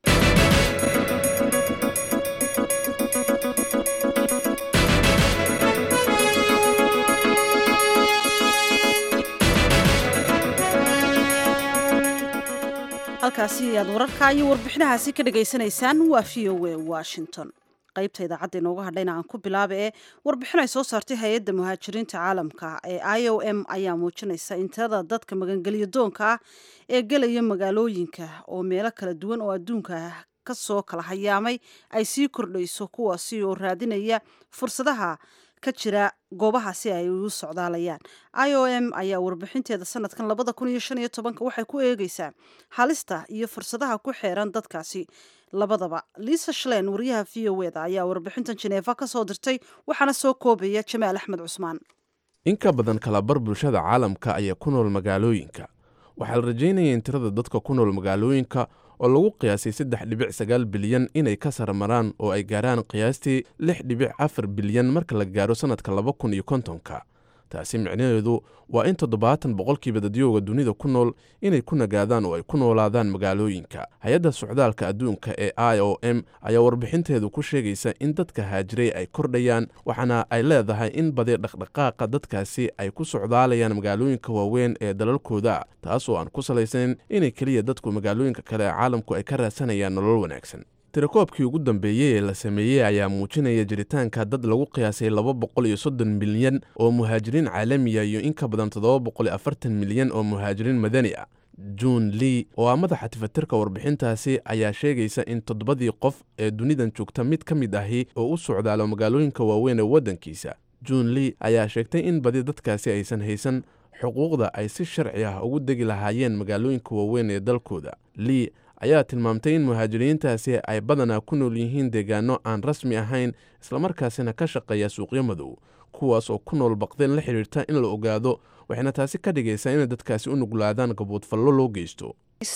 halkaasi ayaad wararka iyo warbixinahaasi ka dhagaysanaysaan waa v o a washington qaybta idaacadda inoogu hadhayna aan ku bilaaba ee warbixin ay soo saartay hay-adda muhaajiriinta caalamka ee i o m ayaa muujinaysa in tirada dadka magangeliyo doonka ah ee gelaya magaalooyinka oo meelo kala duwan oo adduunka ka soo kala hayaamay ay sii kordhayso kuwaasi oo raadinaya fursadaha ka jira goobaha si ay u socdaalayaan i o m ayaa warbixinteeda sanadkan labada kun iyo shan iyo tobanka waxay ku eegeysaa halista iyo fursadaha ku xeeran dadkaasi labadaba liisa shlen wariyaha v o eda ayaa warbixintan jeneefa ka soo dirtay waxaana soo koobaya jamaal axmed cusmaan in ka badan kalabar bulshada caalamka ayaa ku nool magaalooyinka waxaa la rajaynaya in tirada dadka ku nool magaalooyinka oo lagu qiyaasay saddex dhibic sagaal bilyan inay ka saramaraan oo ay gaaraan qiyaastii lix dhibic afar bilyan marka la gaaro sannadka laba kun iyo kontonka taasi micnaheedu waa in toddobaatan boqolkiiba dadyooga dunida ku nool inay ku nagaadaan oo ay ku noolaadaan magaalooyinka hay-adda socdaalka adduunka ee i o m ayaa warbixinteedu ku sheegaysa in dadka haajiray ay kordhayaan waxaana ay leedahay in badi dhaqdhaqaaqa dadkaasi ay ku socdaalayaan magaalooyinka waaweyn ee dalalkooda taas oo aan ku salaysayn inay keliya dadku magaalooyinka kale ee caalamku ay ka raadsanayaan nolol wanaagsan tirakoobkii ugu dambeeyey ee la sameeyey ayaa muujinaya jiritaanka dad lagu qiyaasay laba boqol iyo soddon milyan oo muhaajiriin caalamiya iyo in ka badan toddoba boqol iyo afartan milyan oo muhaajiriin madani ah june lee oo ah madaxa tifatirka warbixintaasi ayaa sheegaysa in toddobadii qof ee dunidan joogta mid ka mid ahi oo u socdaalo magaalooyinka waaweyn ee waddankiisa june lee ayaa sheegtay in badi dadkaasi aysan haysan xuquuqda ay si sharci ah ugu degi lahaayeen magaalooyinka waaweyn ee dalkooda lee ayaa tilmaamtay in muhaajiriintaasi ay badanaa ku nool yihiin deegaano aan rasmi ahayn islamarkaasina ka shaqeeya suuqyo madow kuwaas oo ku nool baqdeen la xidhiirta in la ogaado waxayna taasi ka dhigaysaa inay dadkaasi u nuglaadaan gaboodfallo loo geysto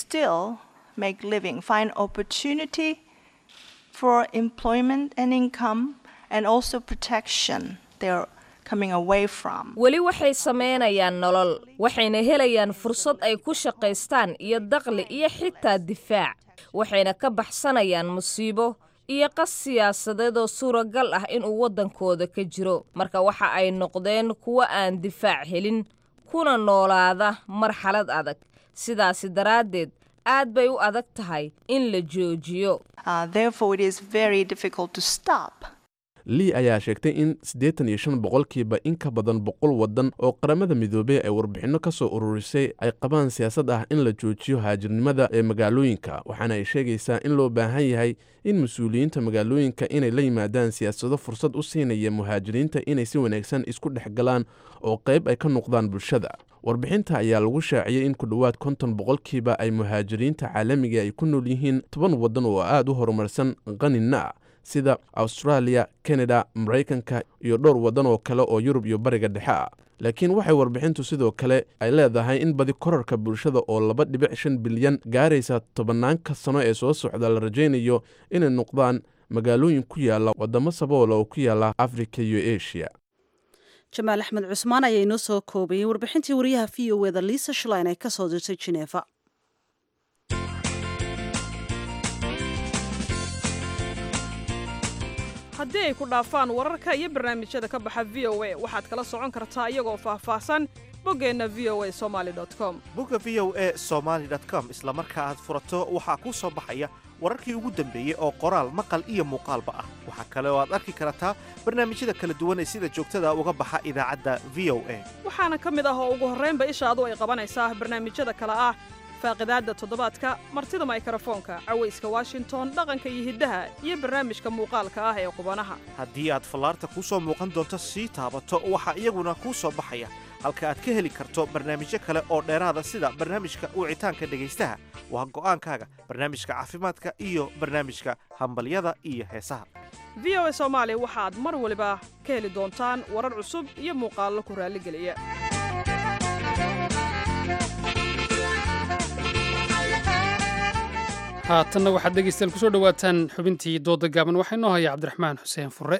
weli waxay samaynayaan nolol waxayna helayaan fursad ay ku shaqaystaan iyo daqli iyo xitaa difaac waxayna ka baxsanayaan musiibo iyo qas siyaasadeed oo suuragal ah inuu waddankooda ka jiro marka waxa ay noqdeen kuwo aan difaac helin kuna noolaada marxalad adag sidaasi daraaddeed aad bay u adag tahay in la joojiyo lii ayaa sheegtay in siddeetan iyo shan boqolkiiba in ka badan boqol waddan oo qaramada midoobey ay warbixinno ka soo ururisay ay qabaan siyaasad ah in la joojiyo haajirnimada ee magaalooyinka waxaana ay sheegaysaa in loo baahan yahay in mas-uuliyiinta magaalooyinka inay la yimaadaan siyaasado fursad u siinaya muhaajiriinta inay si wanaagsan isku dhex galaan oo qayb ay ka noqdaan bulshada warbixinta ayaa lagu shaaciyey in ku dhowaad konton boqolkiiba ay muhaajiriinta caalamiga ay ku nool yihiin toban waddan oo aad u horumarsan qanina sida australia kanada maraykanka iyo dhowr waddan oo kale oo yurub iyo bariga dhexe ah laakiin waxay warbixintu sidoo kale ay leedahay in badi korarka bulshada oo laba dhibic shan bilyan gaaraysa tobanaanka sano ee soo socda la rajaynayo inay noqdaan magaalooyin ku yaala wadamo saboola oo ku yaala afrika iyo asia jamaal axmed cusmaan ayaa inoo soo koobayay warbixintii wariyaha v o eda liisa shlein ay ka soo dirtay jineefa haddii ay ku dhaafaan wararka iyo barnaamijyada ka baxa v o a waxaad kala socon kartaa iyagoo faahfaahsan boggeenna v o a somali com bogga v o a somaali com isla marka aad furato waxaa kuu soo baxaya wararkii ugu dambeeyey oo qoraal maqal iyo muuqaalba ah waxaa kale oo aad arki kartaa barnaamijyada kala duwan ee sida joogtada uga baxa idaacadda v o a waxaana ka mid ah oo ugu horraynba ishaadu ay qabanaysaa barnaamijyada kale ah faaqidaadda toddobaadka martida maykarafoonka cawayska washington dhaqanka iyo hiddaha iyo barnaamijka muuqaalka ah ee qubanaha haddii aad fallaarta kuu soo muuqan doonto sii taabato waxaa iyaguna kuu soo baxaya halka aad ka heli karto barnaamijyo kale oo dheeraada sida barnaamijka wicitaanka dhegaystaha waa go'aankaaga barnaamijka caafimaadka iyo barnaamijka hambalyada iyo heesaha v o a soomaali waxaad mar waliba ka heli doontaan warar cusub iyo muuqaallo ku raalligeliya haatanna waxaad dhegeystayaal kusoo dhowaataan xubintii dooda gaaban waxaa inoo haya cabdiraxmaan xuseen fure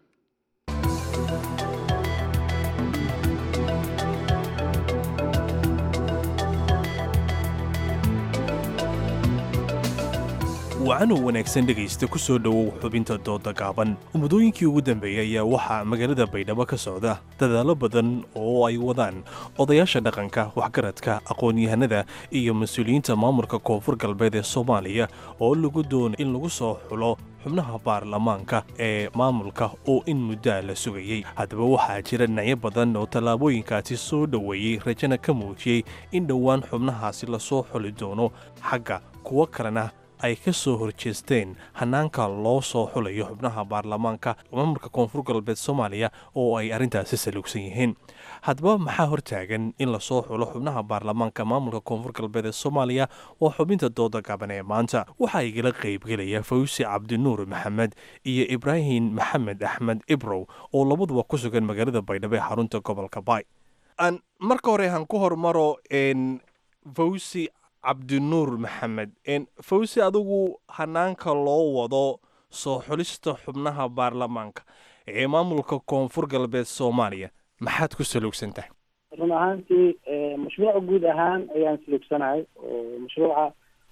wacanoo wanaagsan dhegaysta ku soo dhowow xubinta dooda gaaban muddooyinkii ugu dambeeyey ayaa waxaa magaalada baydhabo ka socda dadaallo badan oo ay wadaan odayaasha dhaqanka waxgaradka aqoon-yahanada iyo mas-uuliyiinta maamulka koonfur galbeed ee soomaaliya oo lagu doonay in lagu soo xulo xubnaha baarlamaanka ee maamulka oo in muddaa la sugayey haddaba waxaa jira dhinacyo badan oo tallaabooyinkaasi soo dhoweeyey rajana ka muujiyey in dhowaan xubnahaasi lasoo xuli doono xagga kuwo kalena ay ka soo horjeesteen hanaanka loo soo xulayo xubnaha baarlamaanka maamulka koonfur galbeed soomaaliya oo ay arrintaasi saluugsan yihiin haddaba maxaa hortaagan in lasoo xulo xubnaha baarlamaanka maamulka koonfur galbeed ee soomaaliya waa xubinta dooda gaban ee maanta waxaa igala qaybgelaya fawsi cabdinuur maxamed iyo ibraahim maxamed axmed ibrow oo labaduba ku sugan magaalada baydhabo ee xarunta gobolka baay marka hore han ku hormaro fawsi cabdinuur maxamed fawsi adigu hanaanka loo wado soo xulista xubnaha baarlamaanka ee maamulka koonfur galbeed soomaaliya maxaad ku saluugsan tahay run ahaantii mashruuca guud ahaan ayaan saluugsanahay oo mashruuca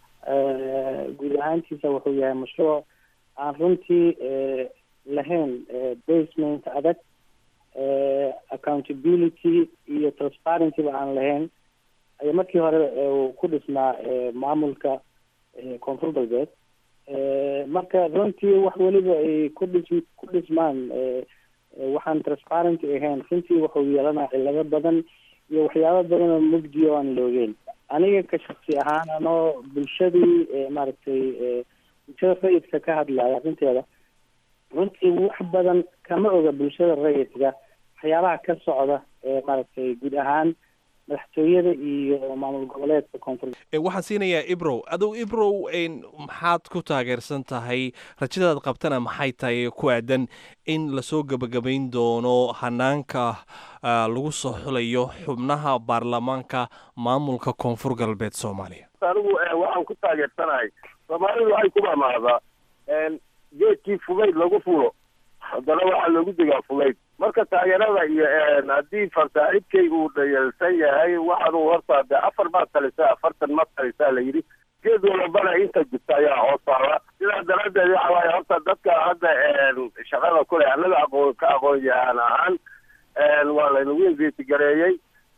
guud ahaantiisa wuxuu yahay mashruuc aan runtii lahayn basement adag accountability iyo transparencyba aan lahayn ayaa markii hore uu ku dhisnaa maamulka koonfur galbeed marka runtii wax weliba ay ku dhis ku dhismaan waxaan transparency ahayn runtii wuxuu yeelanaa cilado badan iyo waxyaabo badan oo mugdi oo aan loogeen aniga ka shaksi ahaan anoo bulshadii maaragtay bulshada rayidka ka hadlaya arrinteeda runtii wax badan kama oga bulshada rayidka waxyaabaha ka socda maaragtay guud ahaan madaxtooyada iyo maamul goboleedka koonfur waxaan siinayaa ibrow adugu ibrow maxaad ku taageersan tahay rajadaad qabtana maxay tahay ku aadan in lasoo gebagabayn doono hanaanka lagu soo xulayo xubnaha baarlamaanka maamulka koonfur galbeed soomaaliya anigu waxaan ku taageersanahay soomaalidu waxay ku mamaadaa geedkii fugayd lagu fulo haddana waxaa loogu degaa fugayd marka taageerada iyo haddii farsaaxibkay uu dhayalsan yahay waxaanu horta de afar baad talisaa afartan ma talisaa la yidhi geed walabana inta jirta ayaa hoos taala sidaa daraaddeed waxa waaye horta dadka hadda shaqada kule annaga aqoon ka aqoon yahaan ahaan waa laynagu investigareeyey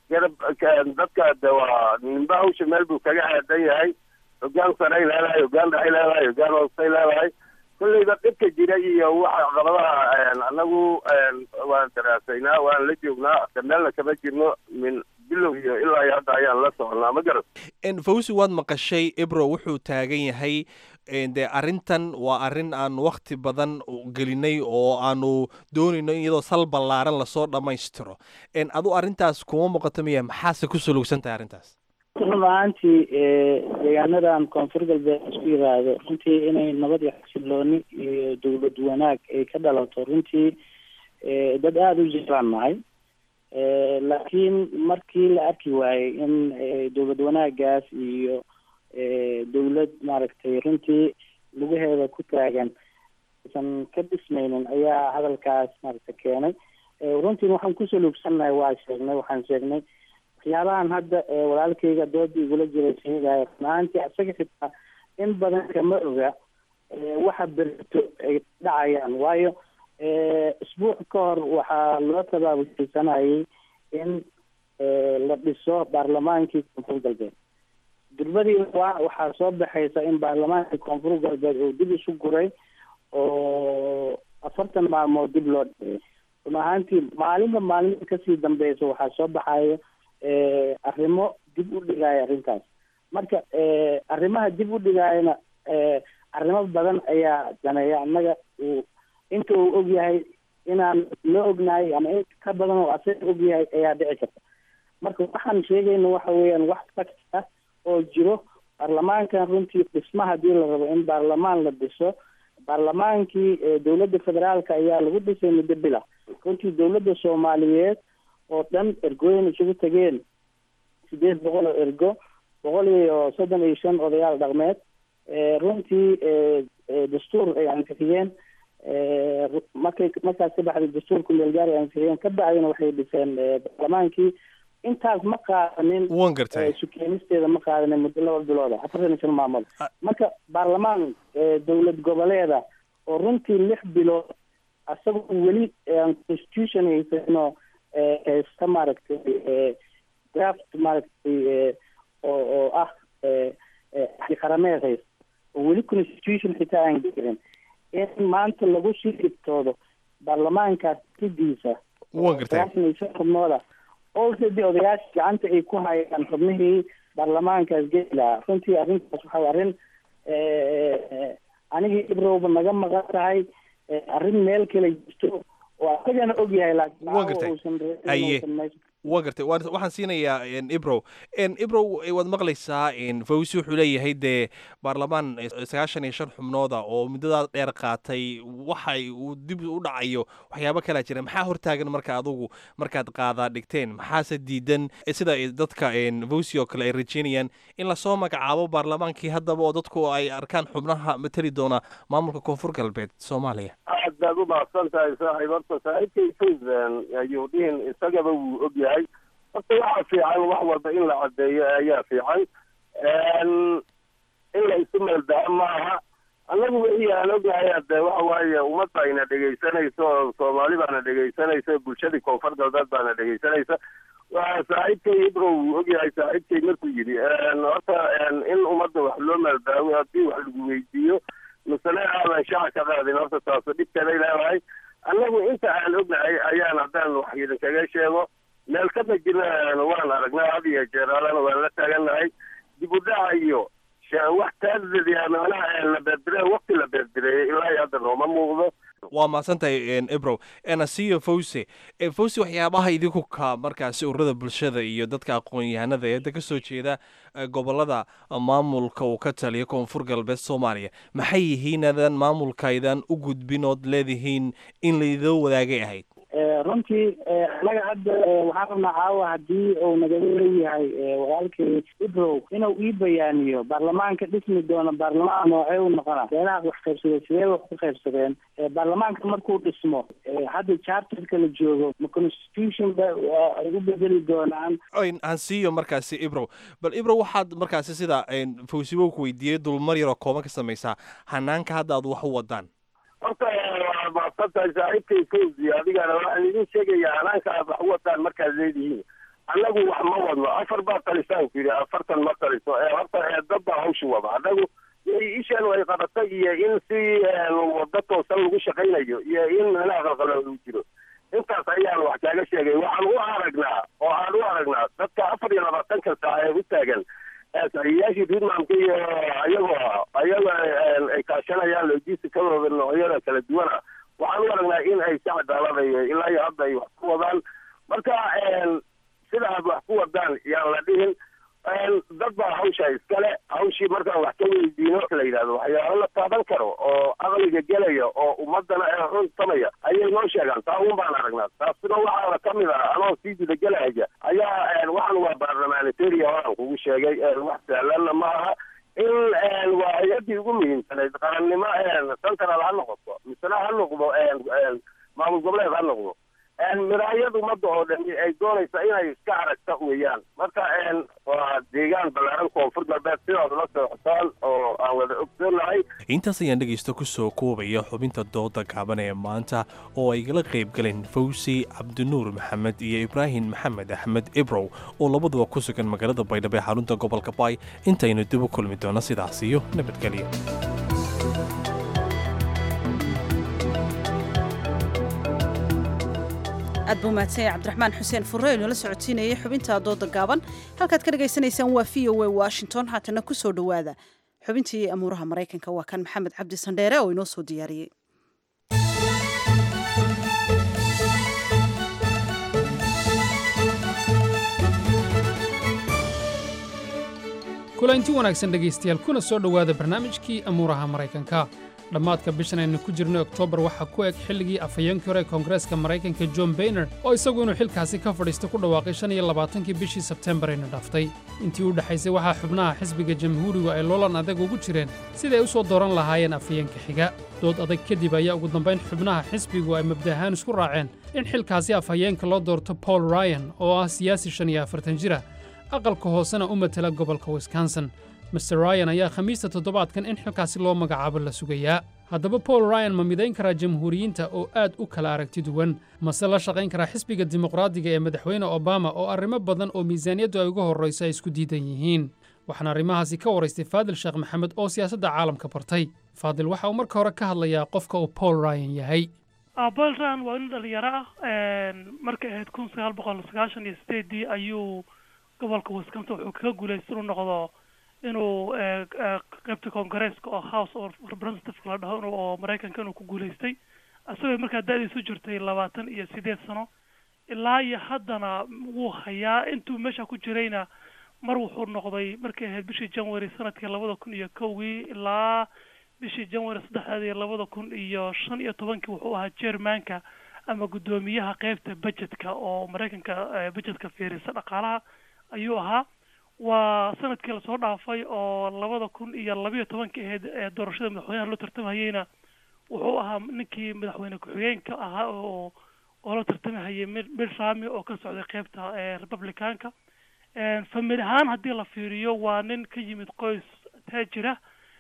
dadka de waa ninba hawsha meel buu kaga aadan yahay hogaan saray leedahay hogaan dhaxay leedahay hogaan hoostay leedahay kolleyba dhibka jira iyo waxa caqabadaha anagu waan daraasaynaa waan la joognaa meelna kama jirno min bilow iyo ilaa iyo hadda ayaan la soconaa ma garat fawsi waad maqashay ibro wuxuu taagan yahay dee arrintan waa arrin aan wakti badan gelinay oo aanu doonayno in iyadoo sal ballaaran lasoo dhammaystiro adu arrintaas kuma muuqato miya maxaase ku suluugsan tahay arrintaas run ahaantii deegaanadan koonfur galbeed isku yiraahdo runtii inay nabad iyo xasilooni iyo dowlad wanaag ay ka dhalato runtii dad aada u jiraan nahay laakiin markii la arki waayey in dowlad wanaagaas iyo dowlad maaragtay runtii lugaheeda ku taagan aysan ka dhismaynin ayaa hadalkaas maaragta keenay runtiin waxaan kusoo luugsannahay waa sheegnay waxaan sheegnay waxyaabahan hadda walaalkayga dooda igula jiray sheegaya runahaantii asaga xitaa in badan kama oga waxa berito ay dhacayaan waayo isbuuc ka hor waxaa loo tabaabulsanayay in la dhiso baarlamaankii koonfur galbeed durbadii waa waxaa soo baxaysa in baarlamaankii koonfur galbeed uu dib isu guray oo afartan maalmood dib loo dhigay run ahaantii maalinba maalinta kasii dambeysa waxaa soo baxayo arrimo dib u dhigaya arrintaas marka arrimaha dib u dhigayana arrimo badan ayaa daneeya annaga uu inta uu ogyahay inaan la ognahay ama in ka badan oo asaga ogyahay ayaa dhici karta marka waxaan sheegayna waxa weeyaan wax fact ah oo jiro baarlamaankan runtii dhisma hadii la rabo in baarlamaan la dhiso baarlamaankii dowladda federaalka ayaa lagu dhisay muddo bila runtii dowladda soomaaliyeed oo dhan ergooyin isugu tageen sideed boqol oo ergo boqol iyo soddon iyo shan odayaal dhaqmeed runtii dastuur ay ansixiyeen markay markaas ka baxday dastuurka meelgaar ay ansixiyeen ka bacdina waxay dhiseen baarlamaankii intaas ma qaadanin wan gartay sukeenisteeda ma qaadanin muddo laba bilooda afartan iyo shan maamood marka baarlamaan dowlad goboleeda oo runtii lix bilood asagoo weli constitution haysanoo haysta maaragtay draft maaragtay oo oo ah xarameed haysta oo weli constitution xitaa aan gelin in maanta lagu sii dhibtoodo baarlamaankaas sidiisa wan gartay sagaashan iyo shan xubnooda already odayaasha gacanta ay ku hayaan xubnihii baarlamaankaas geli lahaa runtii arrintaas waxa arrin anigii ibrowba naga maqan tahay arrin meel kale jirto oo asagana ogyahay laakiin Waa gartay. uusan Aye. uusan meesha waa gartay waan- waxaan siinayaa n, ibrow n, ibrow eh, waad maqlaysaa n, fawzi wuxuu leeyahay dee baarlamaan eh, sagaashan iyo shan xubnooda oo muddadaa dheer qaatay waxay uu dib u dhacayo waxyaabo kalaa jira maxaa hortaagan marka adugu markaad qaadaa dhigteen maxaase diidan eh, sida ay dadka n, fawzi oo kale ay rajeynayaan in lasoo magacaabo baarlamaankii haddaba oo dadku ay arkaan xubnaha matali doona maamulka koonfur galbeed soomaaliya aad baad u mahadsan tahay saaxiib horta saaxiibkay fawzan ayuu dhihin isagaba wuu og yahay horta waxaa fiican wax walba in la caddeeyo ayaa fiican in la isu meeldaha maaha annagu wixii aan ognahay hadde waxa waaye ummadda ayna dhegaysanayso oo soomaali baana dhegaysanaysa bulshadii koonfur galbeed baana dhegaysanaysa waa saaxiibkay ibrow wuu ogyahay saaxiibkay markuu yidhi horta in ummadda wax loo meeldaawo haddii wax lagu weydiiyo misale aadan shaca ka qaadin horta taaso dhibkeeday leedahay annagu inta aan ognahay ayaan haddaan wax idinkaga sheego meel ka majirna waan aragnaa had iyo jeer alana waan la taagannahay dib u dhaca iyo sha- wax taadadiya macnaha la beerdire waqti la beerdireeyay ilaa iyo hadda nooma muuqdo waa mahadsantahay n, ibrow nasiyo fawse Eh, fawse waxyaabaha idinku ka markaasi ururada bulshada iyo dadka aqoon-yahanada ee hadda ka soo jeeda eh, gobolada maamulka uu ka taliya koonfur galbeed soomaaliya maxay yihiin adan maamulkaydan u gudbin ood leedihiin in laidoo wadaagay ahayd Eh, runtii eh, annaga hadda eh, waxaan rabnaa caawa haddii uu nagaga leeyahay eh, walaalkay ibrow inuu ii bayaaniyo baarlamaanka dhismi doono baarlamaan noocee u noqona beelaha wax qaybsadeen sidee wax ku qaybsadeen Eh, baarlamaanka markuu dhismo eh, hadda charterka la joogo ma constitution ba waa ay u bedeli doonaan Oyn, aan siiyo markaasi ibrow bal ibrow waxaad markaasi sida n, fawsibow ku weydiiyey dulmar yaroo kooban ka samaysaa hanaanka hadda aad wax u wadaan horta waa mahadsan tahay saaxiibkay fawzi adigana waxaan idin sheegayaa hanaanka aad wax u wadaan markaad leedihiin annagu wax ma wadno afar baa talisaan ku yidhi afartan ma taliso ee horta ee dad baa hawsha wada annagu ishan ay qabatay iyo in si wado toosan lagu shaqaynayo iyo in meelaha qalqala uu jiro intaas ayaan wax kaaga sheegay waxaan u aragnaa oo aan u aragnaa dadka afar iyo labaatanka saac ee u taagan saxiiyaashii puntlandka iyo ayagoo ayagoo ay kaashanayaan logisticadooda noocyada kala duwana waxaan u aragnaa in ay si cadaalada iyo ilaa iyo hadda ay wax ku wadaan marka sida aad wax ku wadaan yaan la dhihin dad baa hawsha iskale hawshii markaan wax ka weydiino la yidhahdo waxyaalo la taaban karo oo aqliga gelaya oo ummadana ee runtamaya ayay noo sheegaan taa un baan aragnaa taasina waxaana ka mid ah anoo sii gudagelaya ayaa waxan waa baarlamanitaria waan kugu sheegay wax sahlanna ma aha in waa hay-adii ugu muhiimsanayd qarannimo central ha noqoto misena ha noqdo maamul goboleed ha noqdo miraayad ummadda oo dhan ay doonaysa inay iska aragta weeyaan marka waa deegaan ballaaran koonfur galbeed sidaad la socotaan oo aan wada ogsoonahay intaas ayaan dhegaysta ku soo koobaya xubinta dooda gaaban ee maanta oo ay gala qayb galeen fawsi cabdinuur maxamed iyo ibraahim maxamed axmed ibrow oo labaduba ku sugan magaalada baydhabo ee xarunta gobolka baay intaynu dib u kulmi doono sidaas iyo nabadgelyo aad buu mahadsanya cabdiraxmaan xuseen furre inoola socotiinayay xubinta dooda gaaban halkaad ka dhagaysanaysaan waa v o a washington haatana ku soo dhowaada xubintii amuuraha maraykanka waa kan maxamed cabdi sandheere oo inoo soo diyaariyey kulanti wanaagsan dhegaystayaal kuna soo dhowaada barnaamijkii amuuraha maraykanka dhammaadka bishan aynu ku jirnay oktoobar waxaa ku eg xilligii afhayeenkii hore ee koongareeska maraykanka john bayner oo isagu inuu xilkaasi ka fadhiista ku dhawaaqay shan iyo labaatankii bishii sebtembar ayna dhaftay intii u dhexaysay waxaa xubnaha xisbiga jamhuurigu ay loolan adag ugu jireen siday u soo dooran lahaayeen afhayeenka xiga dood adag kadib ayaa ugu dambayn xubnaha xisbigu ay mabda ahaan isku raaceen in xilkaasi afhayeenka loo doorto paul ryan oo ah siyaasi shan iyo afartan jira aqalka hoosena u matela gobolka wisconsin master ryan ayaa khamiista toddobaadkan in xilkaasi loo magacaabo la sugayaa haddaba paul ryan ma midayn karaa jamhuuriyiinta oo aad u kala aragti duwan mase la shaqayn karaa xisbiga dimuqraadiga ee madaxweyne obama oo arrimo badan oo miisaaniyaddu ay uga horrayso ay isku diidan yihiin waxaana arrimahaasi ka waraystay faadil sheekh maxamed oo siyaasadda caalamka bartay faadil waxa uu marka hore ka hadlayaa qofka uu paul ryan yahay paul ryan waa nin dhalinyaro ah markay ahayd kun sagaal boqol sagaashan iyo sideedii ayuu gobolka wisconsin wuxuu kaga guulaystay inuu noqdo inuu qaybta congareeska oo house of representative la dhaho oo maraykanka inuu ku guulaystay isagoo markaa da-diisu jirtay labaatan iyo sideed sano ilaa iyo haddana wuu hayaa intuu meesha ku jirayna mar wuxuu noqday markay ahayd bishii january sanadkii labada kun iyo kowgii ilaa bishii january saddexdeedii labada kun iyo shan iyo tobankii wuxuu ahaa jermanka ama guddoomiyaha qeybta budgetka oo maraykanka budgetka fiirisa dhaqaalaha ayuu ahaa waa sanadkii lasoo dhaafay oo labada kun iyo labiyo tobankii ahayd ee doorashada madaxweynaha loo tartamahayeyna wuxuu ahaa ninkii madaxweyne ku-xigeenka ahaa oo oo la tartamahayay mid rami oo ka socday qeybta republicanka famili ahaan haddii la fiiriyo waa nin ka yimid qoys taajira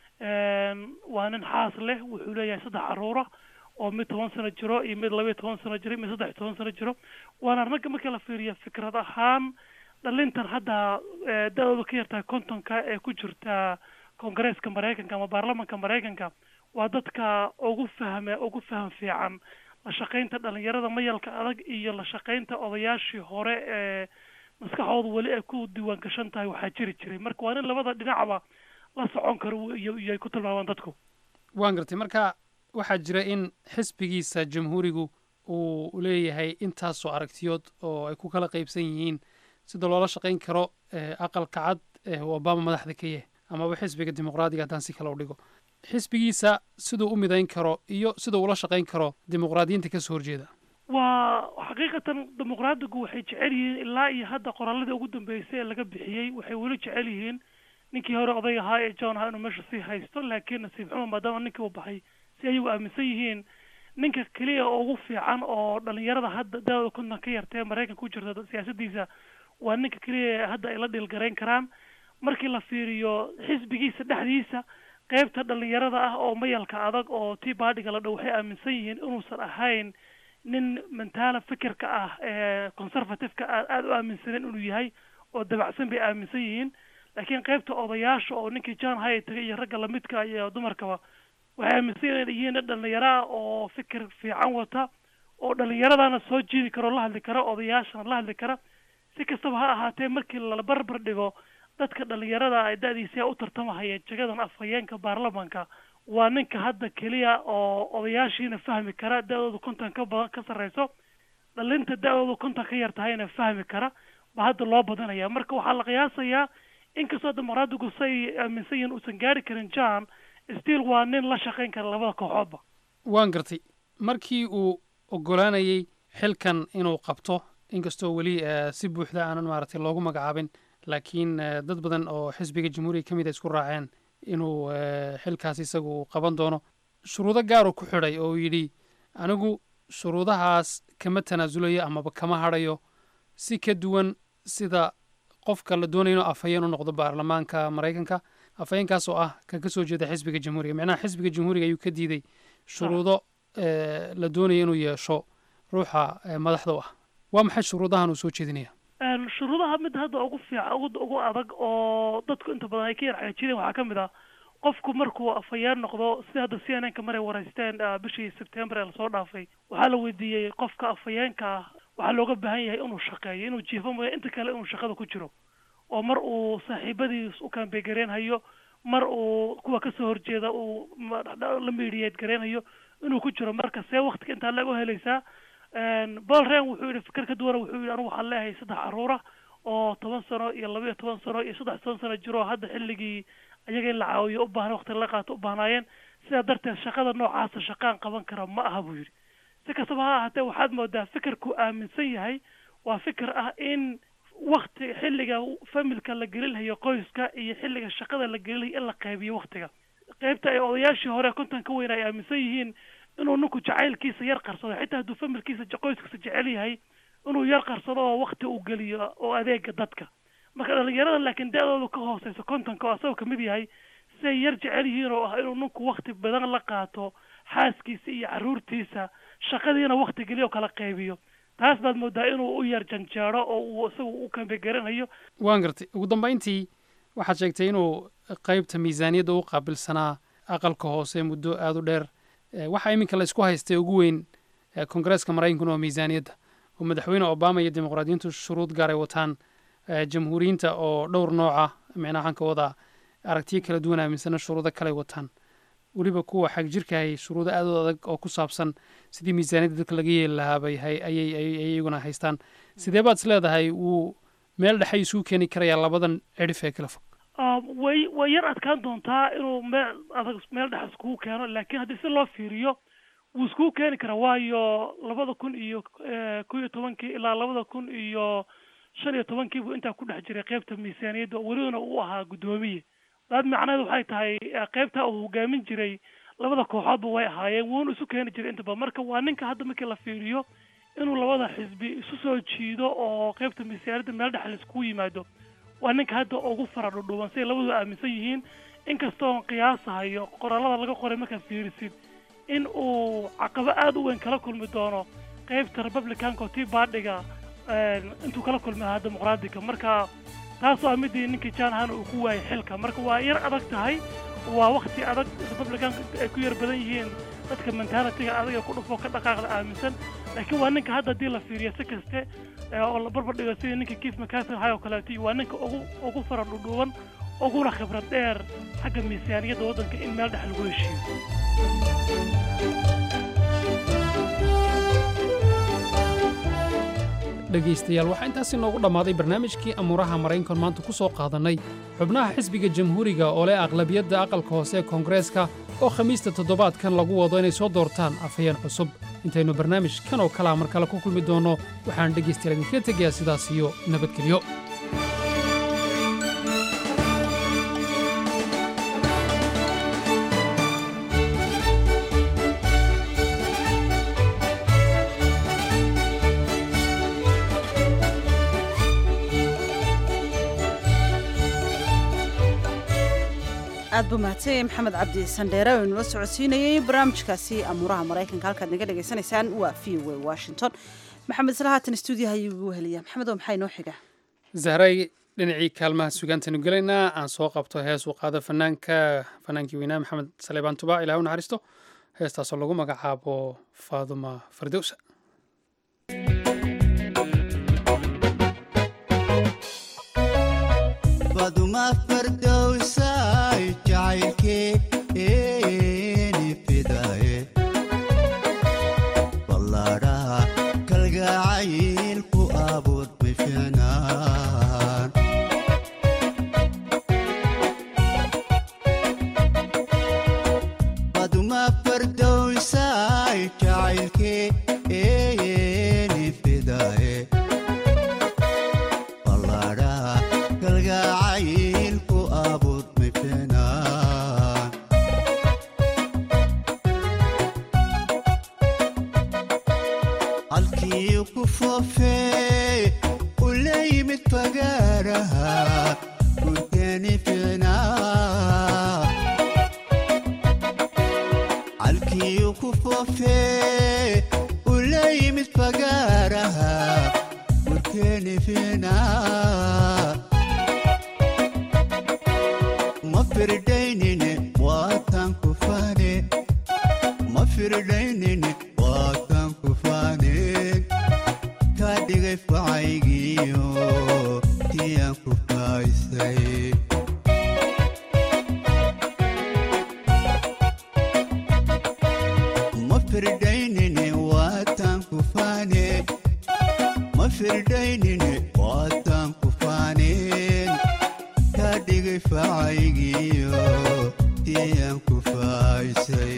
waa nin xaas leh wuxuu leeyahay saddex caruura oo mid toban sano jiro iyo mid labiyo toban sano jiro mid saddex iyo toban sano jiro waana ragga markii la fiiriyo fikrad ahaan dhalintan hadda da-dooda ka yartahay kontonka ee ku jirta koongareeska maraykanka ama baarlamanka maraykanka waa dadka ugu fahme ugu faham fiican la shaqaynta dhalinyarada mayalka adag iyo la shaqaynta odayaashii hore ee maskaxooda weli ay ku diiwaan gashan tahay waxaa jiri jiray marka waa nin labada dhinacba la socon karo iyo iyo ay ku tilmaamaan dadku waan gartay marka waxaa jira in xisbigiisa jamhuurigu uu leeyahay intaasoo aragtiyood oo ay ku kala qaybsan yihiin sida loola shaqayn karo aqalka cad ee uu obama madaxda ka yahay amaba xisbiga dimuqraadiga haddaan si kale u dhigo xisbigiisa siduu u midayn karo iyo siduu ula shaqayn karo dimuqraadiyiinta kasoo horjeeda waa xaqiiqatan dimuqraadigu waxay jecel yihiin ilaa iyo hadda qoraalladii ugu dambeysay ee laga bixiyey waxay weli jecel yihiin ninkii hore oday ahaa ee john ahaa inuu meesha sii haysto laakiin nasiib xumo maadaama ninkii uu baxay si ayagu aaminsan yihiin ninka keliya oo ugu fiican oo dhalinyarada hadda da-dooda konton ka yartee maraykanka ku jirta siyaasadiisa waa ninka keliya hadda ay la dhiilgarayn karaan markii la fiiriyo xisbigiisa dhexdiisa qeybta dhalinyarada ah oo mayalka adag oo tii baadhiga la dhow waxay aaminsan yihiin inuusan ahayn nin mentaala fikirka ah ee conservativeka a aada u aaminsanen inuu yahay oo dabacsan bay aaminsan yihiin laakiin qeybta odayaasha oo ninkii john hay tagay iyo ragga lamidka iyo dumarkaba waxay aaminsan yihiin nin dhalinyaro ah oo fikir fiican wata oo dhalinyaradana soo jiidi karo la hadli kara odayaashana la hadli kara si kastaba ha ahaatee markii la barbar dhigo dadka dhalinyarada ay da-diisa u tartamahayeen jagadan afhayeenka baarlamanka waa ninka hadda keliya oo odayaashiina fahmi kara da-dooda konton ka badan ka sarreyso dhalinta da-dooda konton ka yar tahayna fahmi kara ba hadda loo badanaya marka waxaa la qiyaasayaa inkastoo dimuqraadigu say aaminsan yihiin uusan gaari karin john still waa nin la shaqayn kara labada kooxoodba waan gartay markii uu ogolaanayey xilkan inuu qabto inkastoo weli eh, si buuxda aanan maaragtay loogu magacaabin laakiin eh, dad badan oo xisbiga jamhuuriga ka mid a isku raaceen inuu eh, xilkaas isagu uu qaban doono shuruudo gaaruu ku xidhay oo uu yidhi anigu shuruudahaas kama tanaasulayo amaba kama hadhayo si ka duwan sida qofka la doonayo inuu afhayeen u noqdo baarlamaanka maraykanka afhayeenkaas oo ah ka ka soo jeeda xisbiga jamhuuriga micnaha xisbiga jamhuuriga ayuu ka diiday shuruudo eh, la doonayo inuu yeesho ruuxa eh, madaxda u ah waa maxay shuruudahan uu soo jeedinaya Een, shuruudaha mid hadda ugu fiican ugu ugu adag oo dadku inta badan ay ka yar xaajireen waxaa ka mid ah qofku markuu afhayeen noqdo sida hadda c n n ka maray waraysteen ah, bishii sebtembar ee lasoo dhaafay waxaa la weydiiyey qofka afhayeenka ah waxaa looga baahan yahay inuu shaqeeyo inuu jiifo mooya inta kale inuu shaqada ku jiro oo mar uu saaxiibadiis u kambegareen hayo mar uu kuwa kasoo horjeeda uu ma- la miidiyeed gareen hayo inuu ku jiro marka see waktiga intaa laga helaysaa Een, paul ren wuxuu yihi fikir ka duwana wuxuu yihi anigu waxaan leeyahay saddex caruura oo toban sano iyo laba iyo toban sano iyo saddex toban sano jiro oo hadda xilligii ayaga in la caawiyo u baahan waqti la qaato u baahnaayeen sidaa darteed shaqada noocaasa shaqaan qaban kara ma aha buu yidhi si kastaba ha ahaatee waxaad moodaa fikirku aaminsan yahay waa fikir ah in wakti xilliga familka la gelinhayo qoyska iyo xilliga shaqada la gelinhayo in la qaybiyo waktiga qaybta ay odayaashii hore konton ka weyn ay aaminsan yihiin inuu ninku jacaylkiisa yar qarsado xitaa hadduu familkiisa je- qoyskiisa jecel yahay inuu yar qarsado oo wakti uu geliyo oo adeega dadka marka dhalinyarada laakiin da-doodu ka hooseyso kontonka oo asagoo kamid yahay siday yar jecel yihiin oo ah inuu ninku wakti badan la qaato xaaskiisa iyo caruurtiisa shaqadiina wakti geliyo oo kala qaybiyo taas baad moodaa inuu u yar janjeero oo uu isagu u kambegaranayo waan gartay ugu dambayntii waxaad sheegtay inuu qaybta miisaaniyadda u qaabilsanaa aqalka hoose muddo aada u dheer Eh, waxaa iminka la isku haystay ugu weyn eh, koongareeska maraykankuna waa miisaaniyadda oo madaxweyne obama iyo dimuqraadiyiintu shuruud gaar ay wataan eh, jamhuuriyiinta oo dhowr nooca micnaha waxaan ka wadaa aragtiyo kala duwan aaminsana shuruudo kale ay wataan weliba kuwa xag jirkahay shuruudo aad u adag oo ku saabsan sidii miisaaniyadda dadka laga yeeli lahaa bay hay- ayay ayay- ayay iyaguna haystaan sidee baad is leedahay wuu meel dhexe isugu keeni karayaa labadan cidhif ee kala fog Ah, way way yar adkaan doontaa inuu meel adag meel dhex iskugu keeno laakiin haddii si loo fiiriyo wuu iskugu keeni karaa waayo labada kun iyo eh, kow iyo tobankii ilaa labada kun iyo shan iyo tobankii buu intaa ku dhex jiray qaybta miisaaniyadda oo welibana uu ahaa guddoomiye daad macnaheedu waxay tahay eh, qaybta uu hogaamin jiray labada kooxoodba way ahaayeen wuuna isu keeni jiray inta badan marka waa ninka hadda markii la fiiriyo inuu labada xisbi isu soo jiido oo qaybta miisaaniyadda meel dhex la iskugu yimaado waa ninka hadda ugu fara dhudhuuban siday labadu aaminsan yihiin inkastoon qiyaasahayo qoraalada laga qoray markaad fiirisid in uu caqabo aada u weyn kala kulmi doono qaybta republicanka oo tii baadhiga intuu kala kulmi lahaa dimuqraadiga marka taasoo ah midii ninkii john hana uu ku waayay xilka marka waa yar adag tahay waa wakti adag republicanka ay ku yar badan yihiin dadka mentalitiga adiga ku dhufo ka dhaqaaqda aaminsan laakiin waa ninka hadda haddii la fiiriyo si kaste ee oo la barbar dhigo sidii ninka keith mccarthy ahay oo kaleeto iyo waa ninka ugu ugu fara dhudhuuban uguna khibrad dheer xagga miisaaniyadda waddanka in meel dhex lagu heshiiyo dhegaystayaal waxaa intaasi noogu dhammaaday barnaamijkii amuuraha maraykankan maanta ku soo qaadannay xubnaha xisbiga jamhuuriga oo leh aqlabiyadda aqalka hoose ee koongareeska oo khamiista toddobaadkan lagu wado inay soo doortaan afhayeen cusub intaynu barnaamij kan oo kalea mar kale ku kulmi doonno waxaan dhegaystayaal idinkaga tegayaa sidaas iyo nabadgelyo aad buu mahadsanyay maxamed cabdi sandheere oo inula socodsiinayey barnaamijkaasi amuuraha maraykanka halkaad naga dhagaysanaysaan waa v o a washington maxamed isla haatan stuudiyaha ayuu igu heliyaa maxamed oo maxaa inoo xiga zahray dhinacii kaalmaha sugaantaynu gelaynaa aan soo qabto hees uu qaado fanaanka fanaankii weynaa maxamed saleebaan tubaac ilaah u naxariisto heestaasoo lagu magacaabo faaduma fardowsa faduma fardowsay jacaylkeeni fidaye ballaadhaha kalgacayl ku abuur bifinaan yimid fagaaraha gurkeeni ficnaa calkiyu ku foofee ula yimid fagaaraha gurkeeni ficnaa ma firdaynine waataan ku faane ma firdaynine waataan ku faaneen kaa dhigay facaygiyo tiyaan ku faaysay ma firdaynine waataan ku faaneen ma firdaynine waataan ku faaneen kaa dhigay facaygiyo tiyaan ku faaysay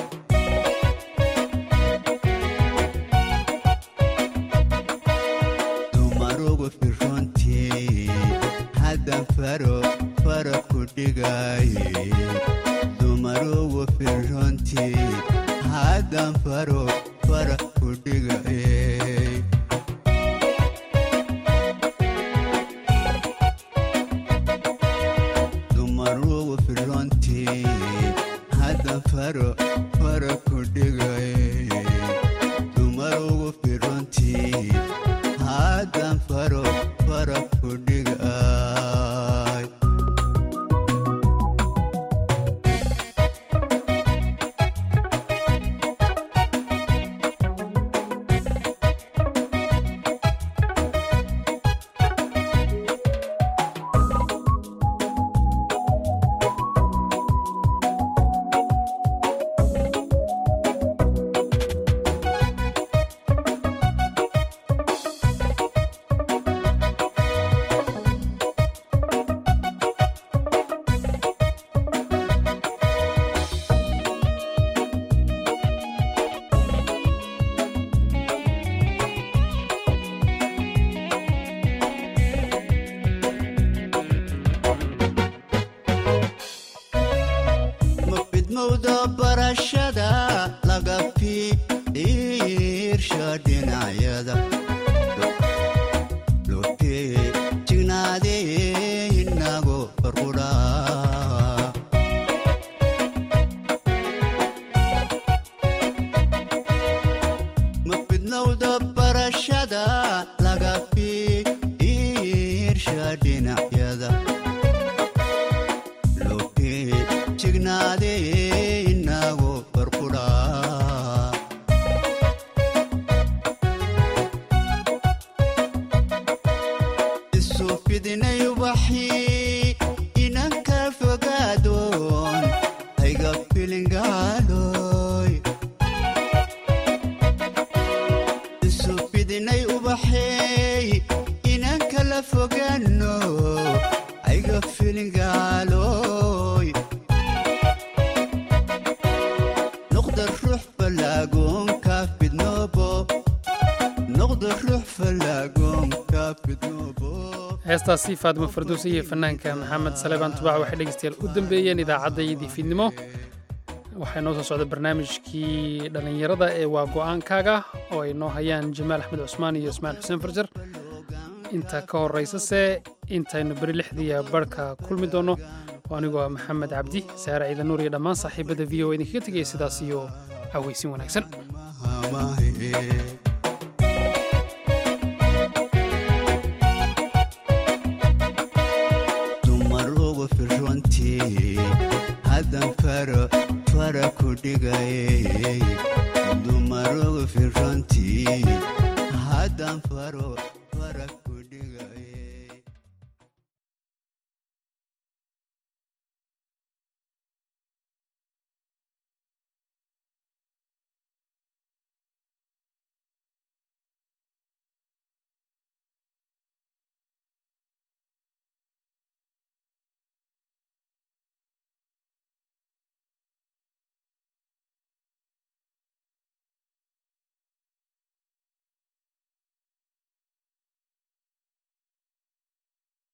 dumarugu firrontii haddan faro fara ku dhigaaye dumarugu firrontii haddan faro fara ku dhigaaye dumarugu firrontii haddan faro fara ku dhigaaye dumarugu firrontii haddan faro fara ku dhigaay ma fidmowda barashada laga fiirsha dhinacyada lotee jignaadee inago farqudhaa ma fidnowda barashada laga fiirsha dhinacyada lotee jignaadee inago farqudhaa isu fidinay ubaxii inanka fogaadoon hayga filingaaloy isu fidinay ubaxeey inanka la fogaano hayga filingaaloy noqda ruux fallaagoonka fidnoobo noqda ruux fallaagoonka fidnoobo heestaasi faadimo farduuse iyo fanaanka maxamed salebaan tubaac waxay dhegeystayaal u dambeeyeen idaacaddayadii fiidnimo waxaa inoo soo socda barnaamijkii dhallinyarada ee waa go'aankaaga oo ay noo hayaan jamaal axmed cusmaan iyo ismaaciil xuseen farjar inta ka horaysase intaynu beri lixdiiya barhka kulmi doonno oo anigoo ah maxamed cabdi saare ciidan nuur iyo dhammaan saaxiibada v o idinkaga tegaya sidaas iyo cawaysin wanaagsan dumar ugu firrontii haddan faro fara ku dhigayay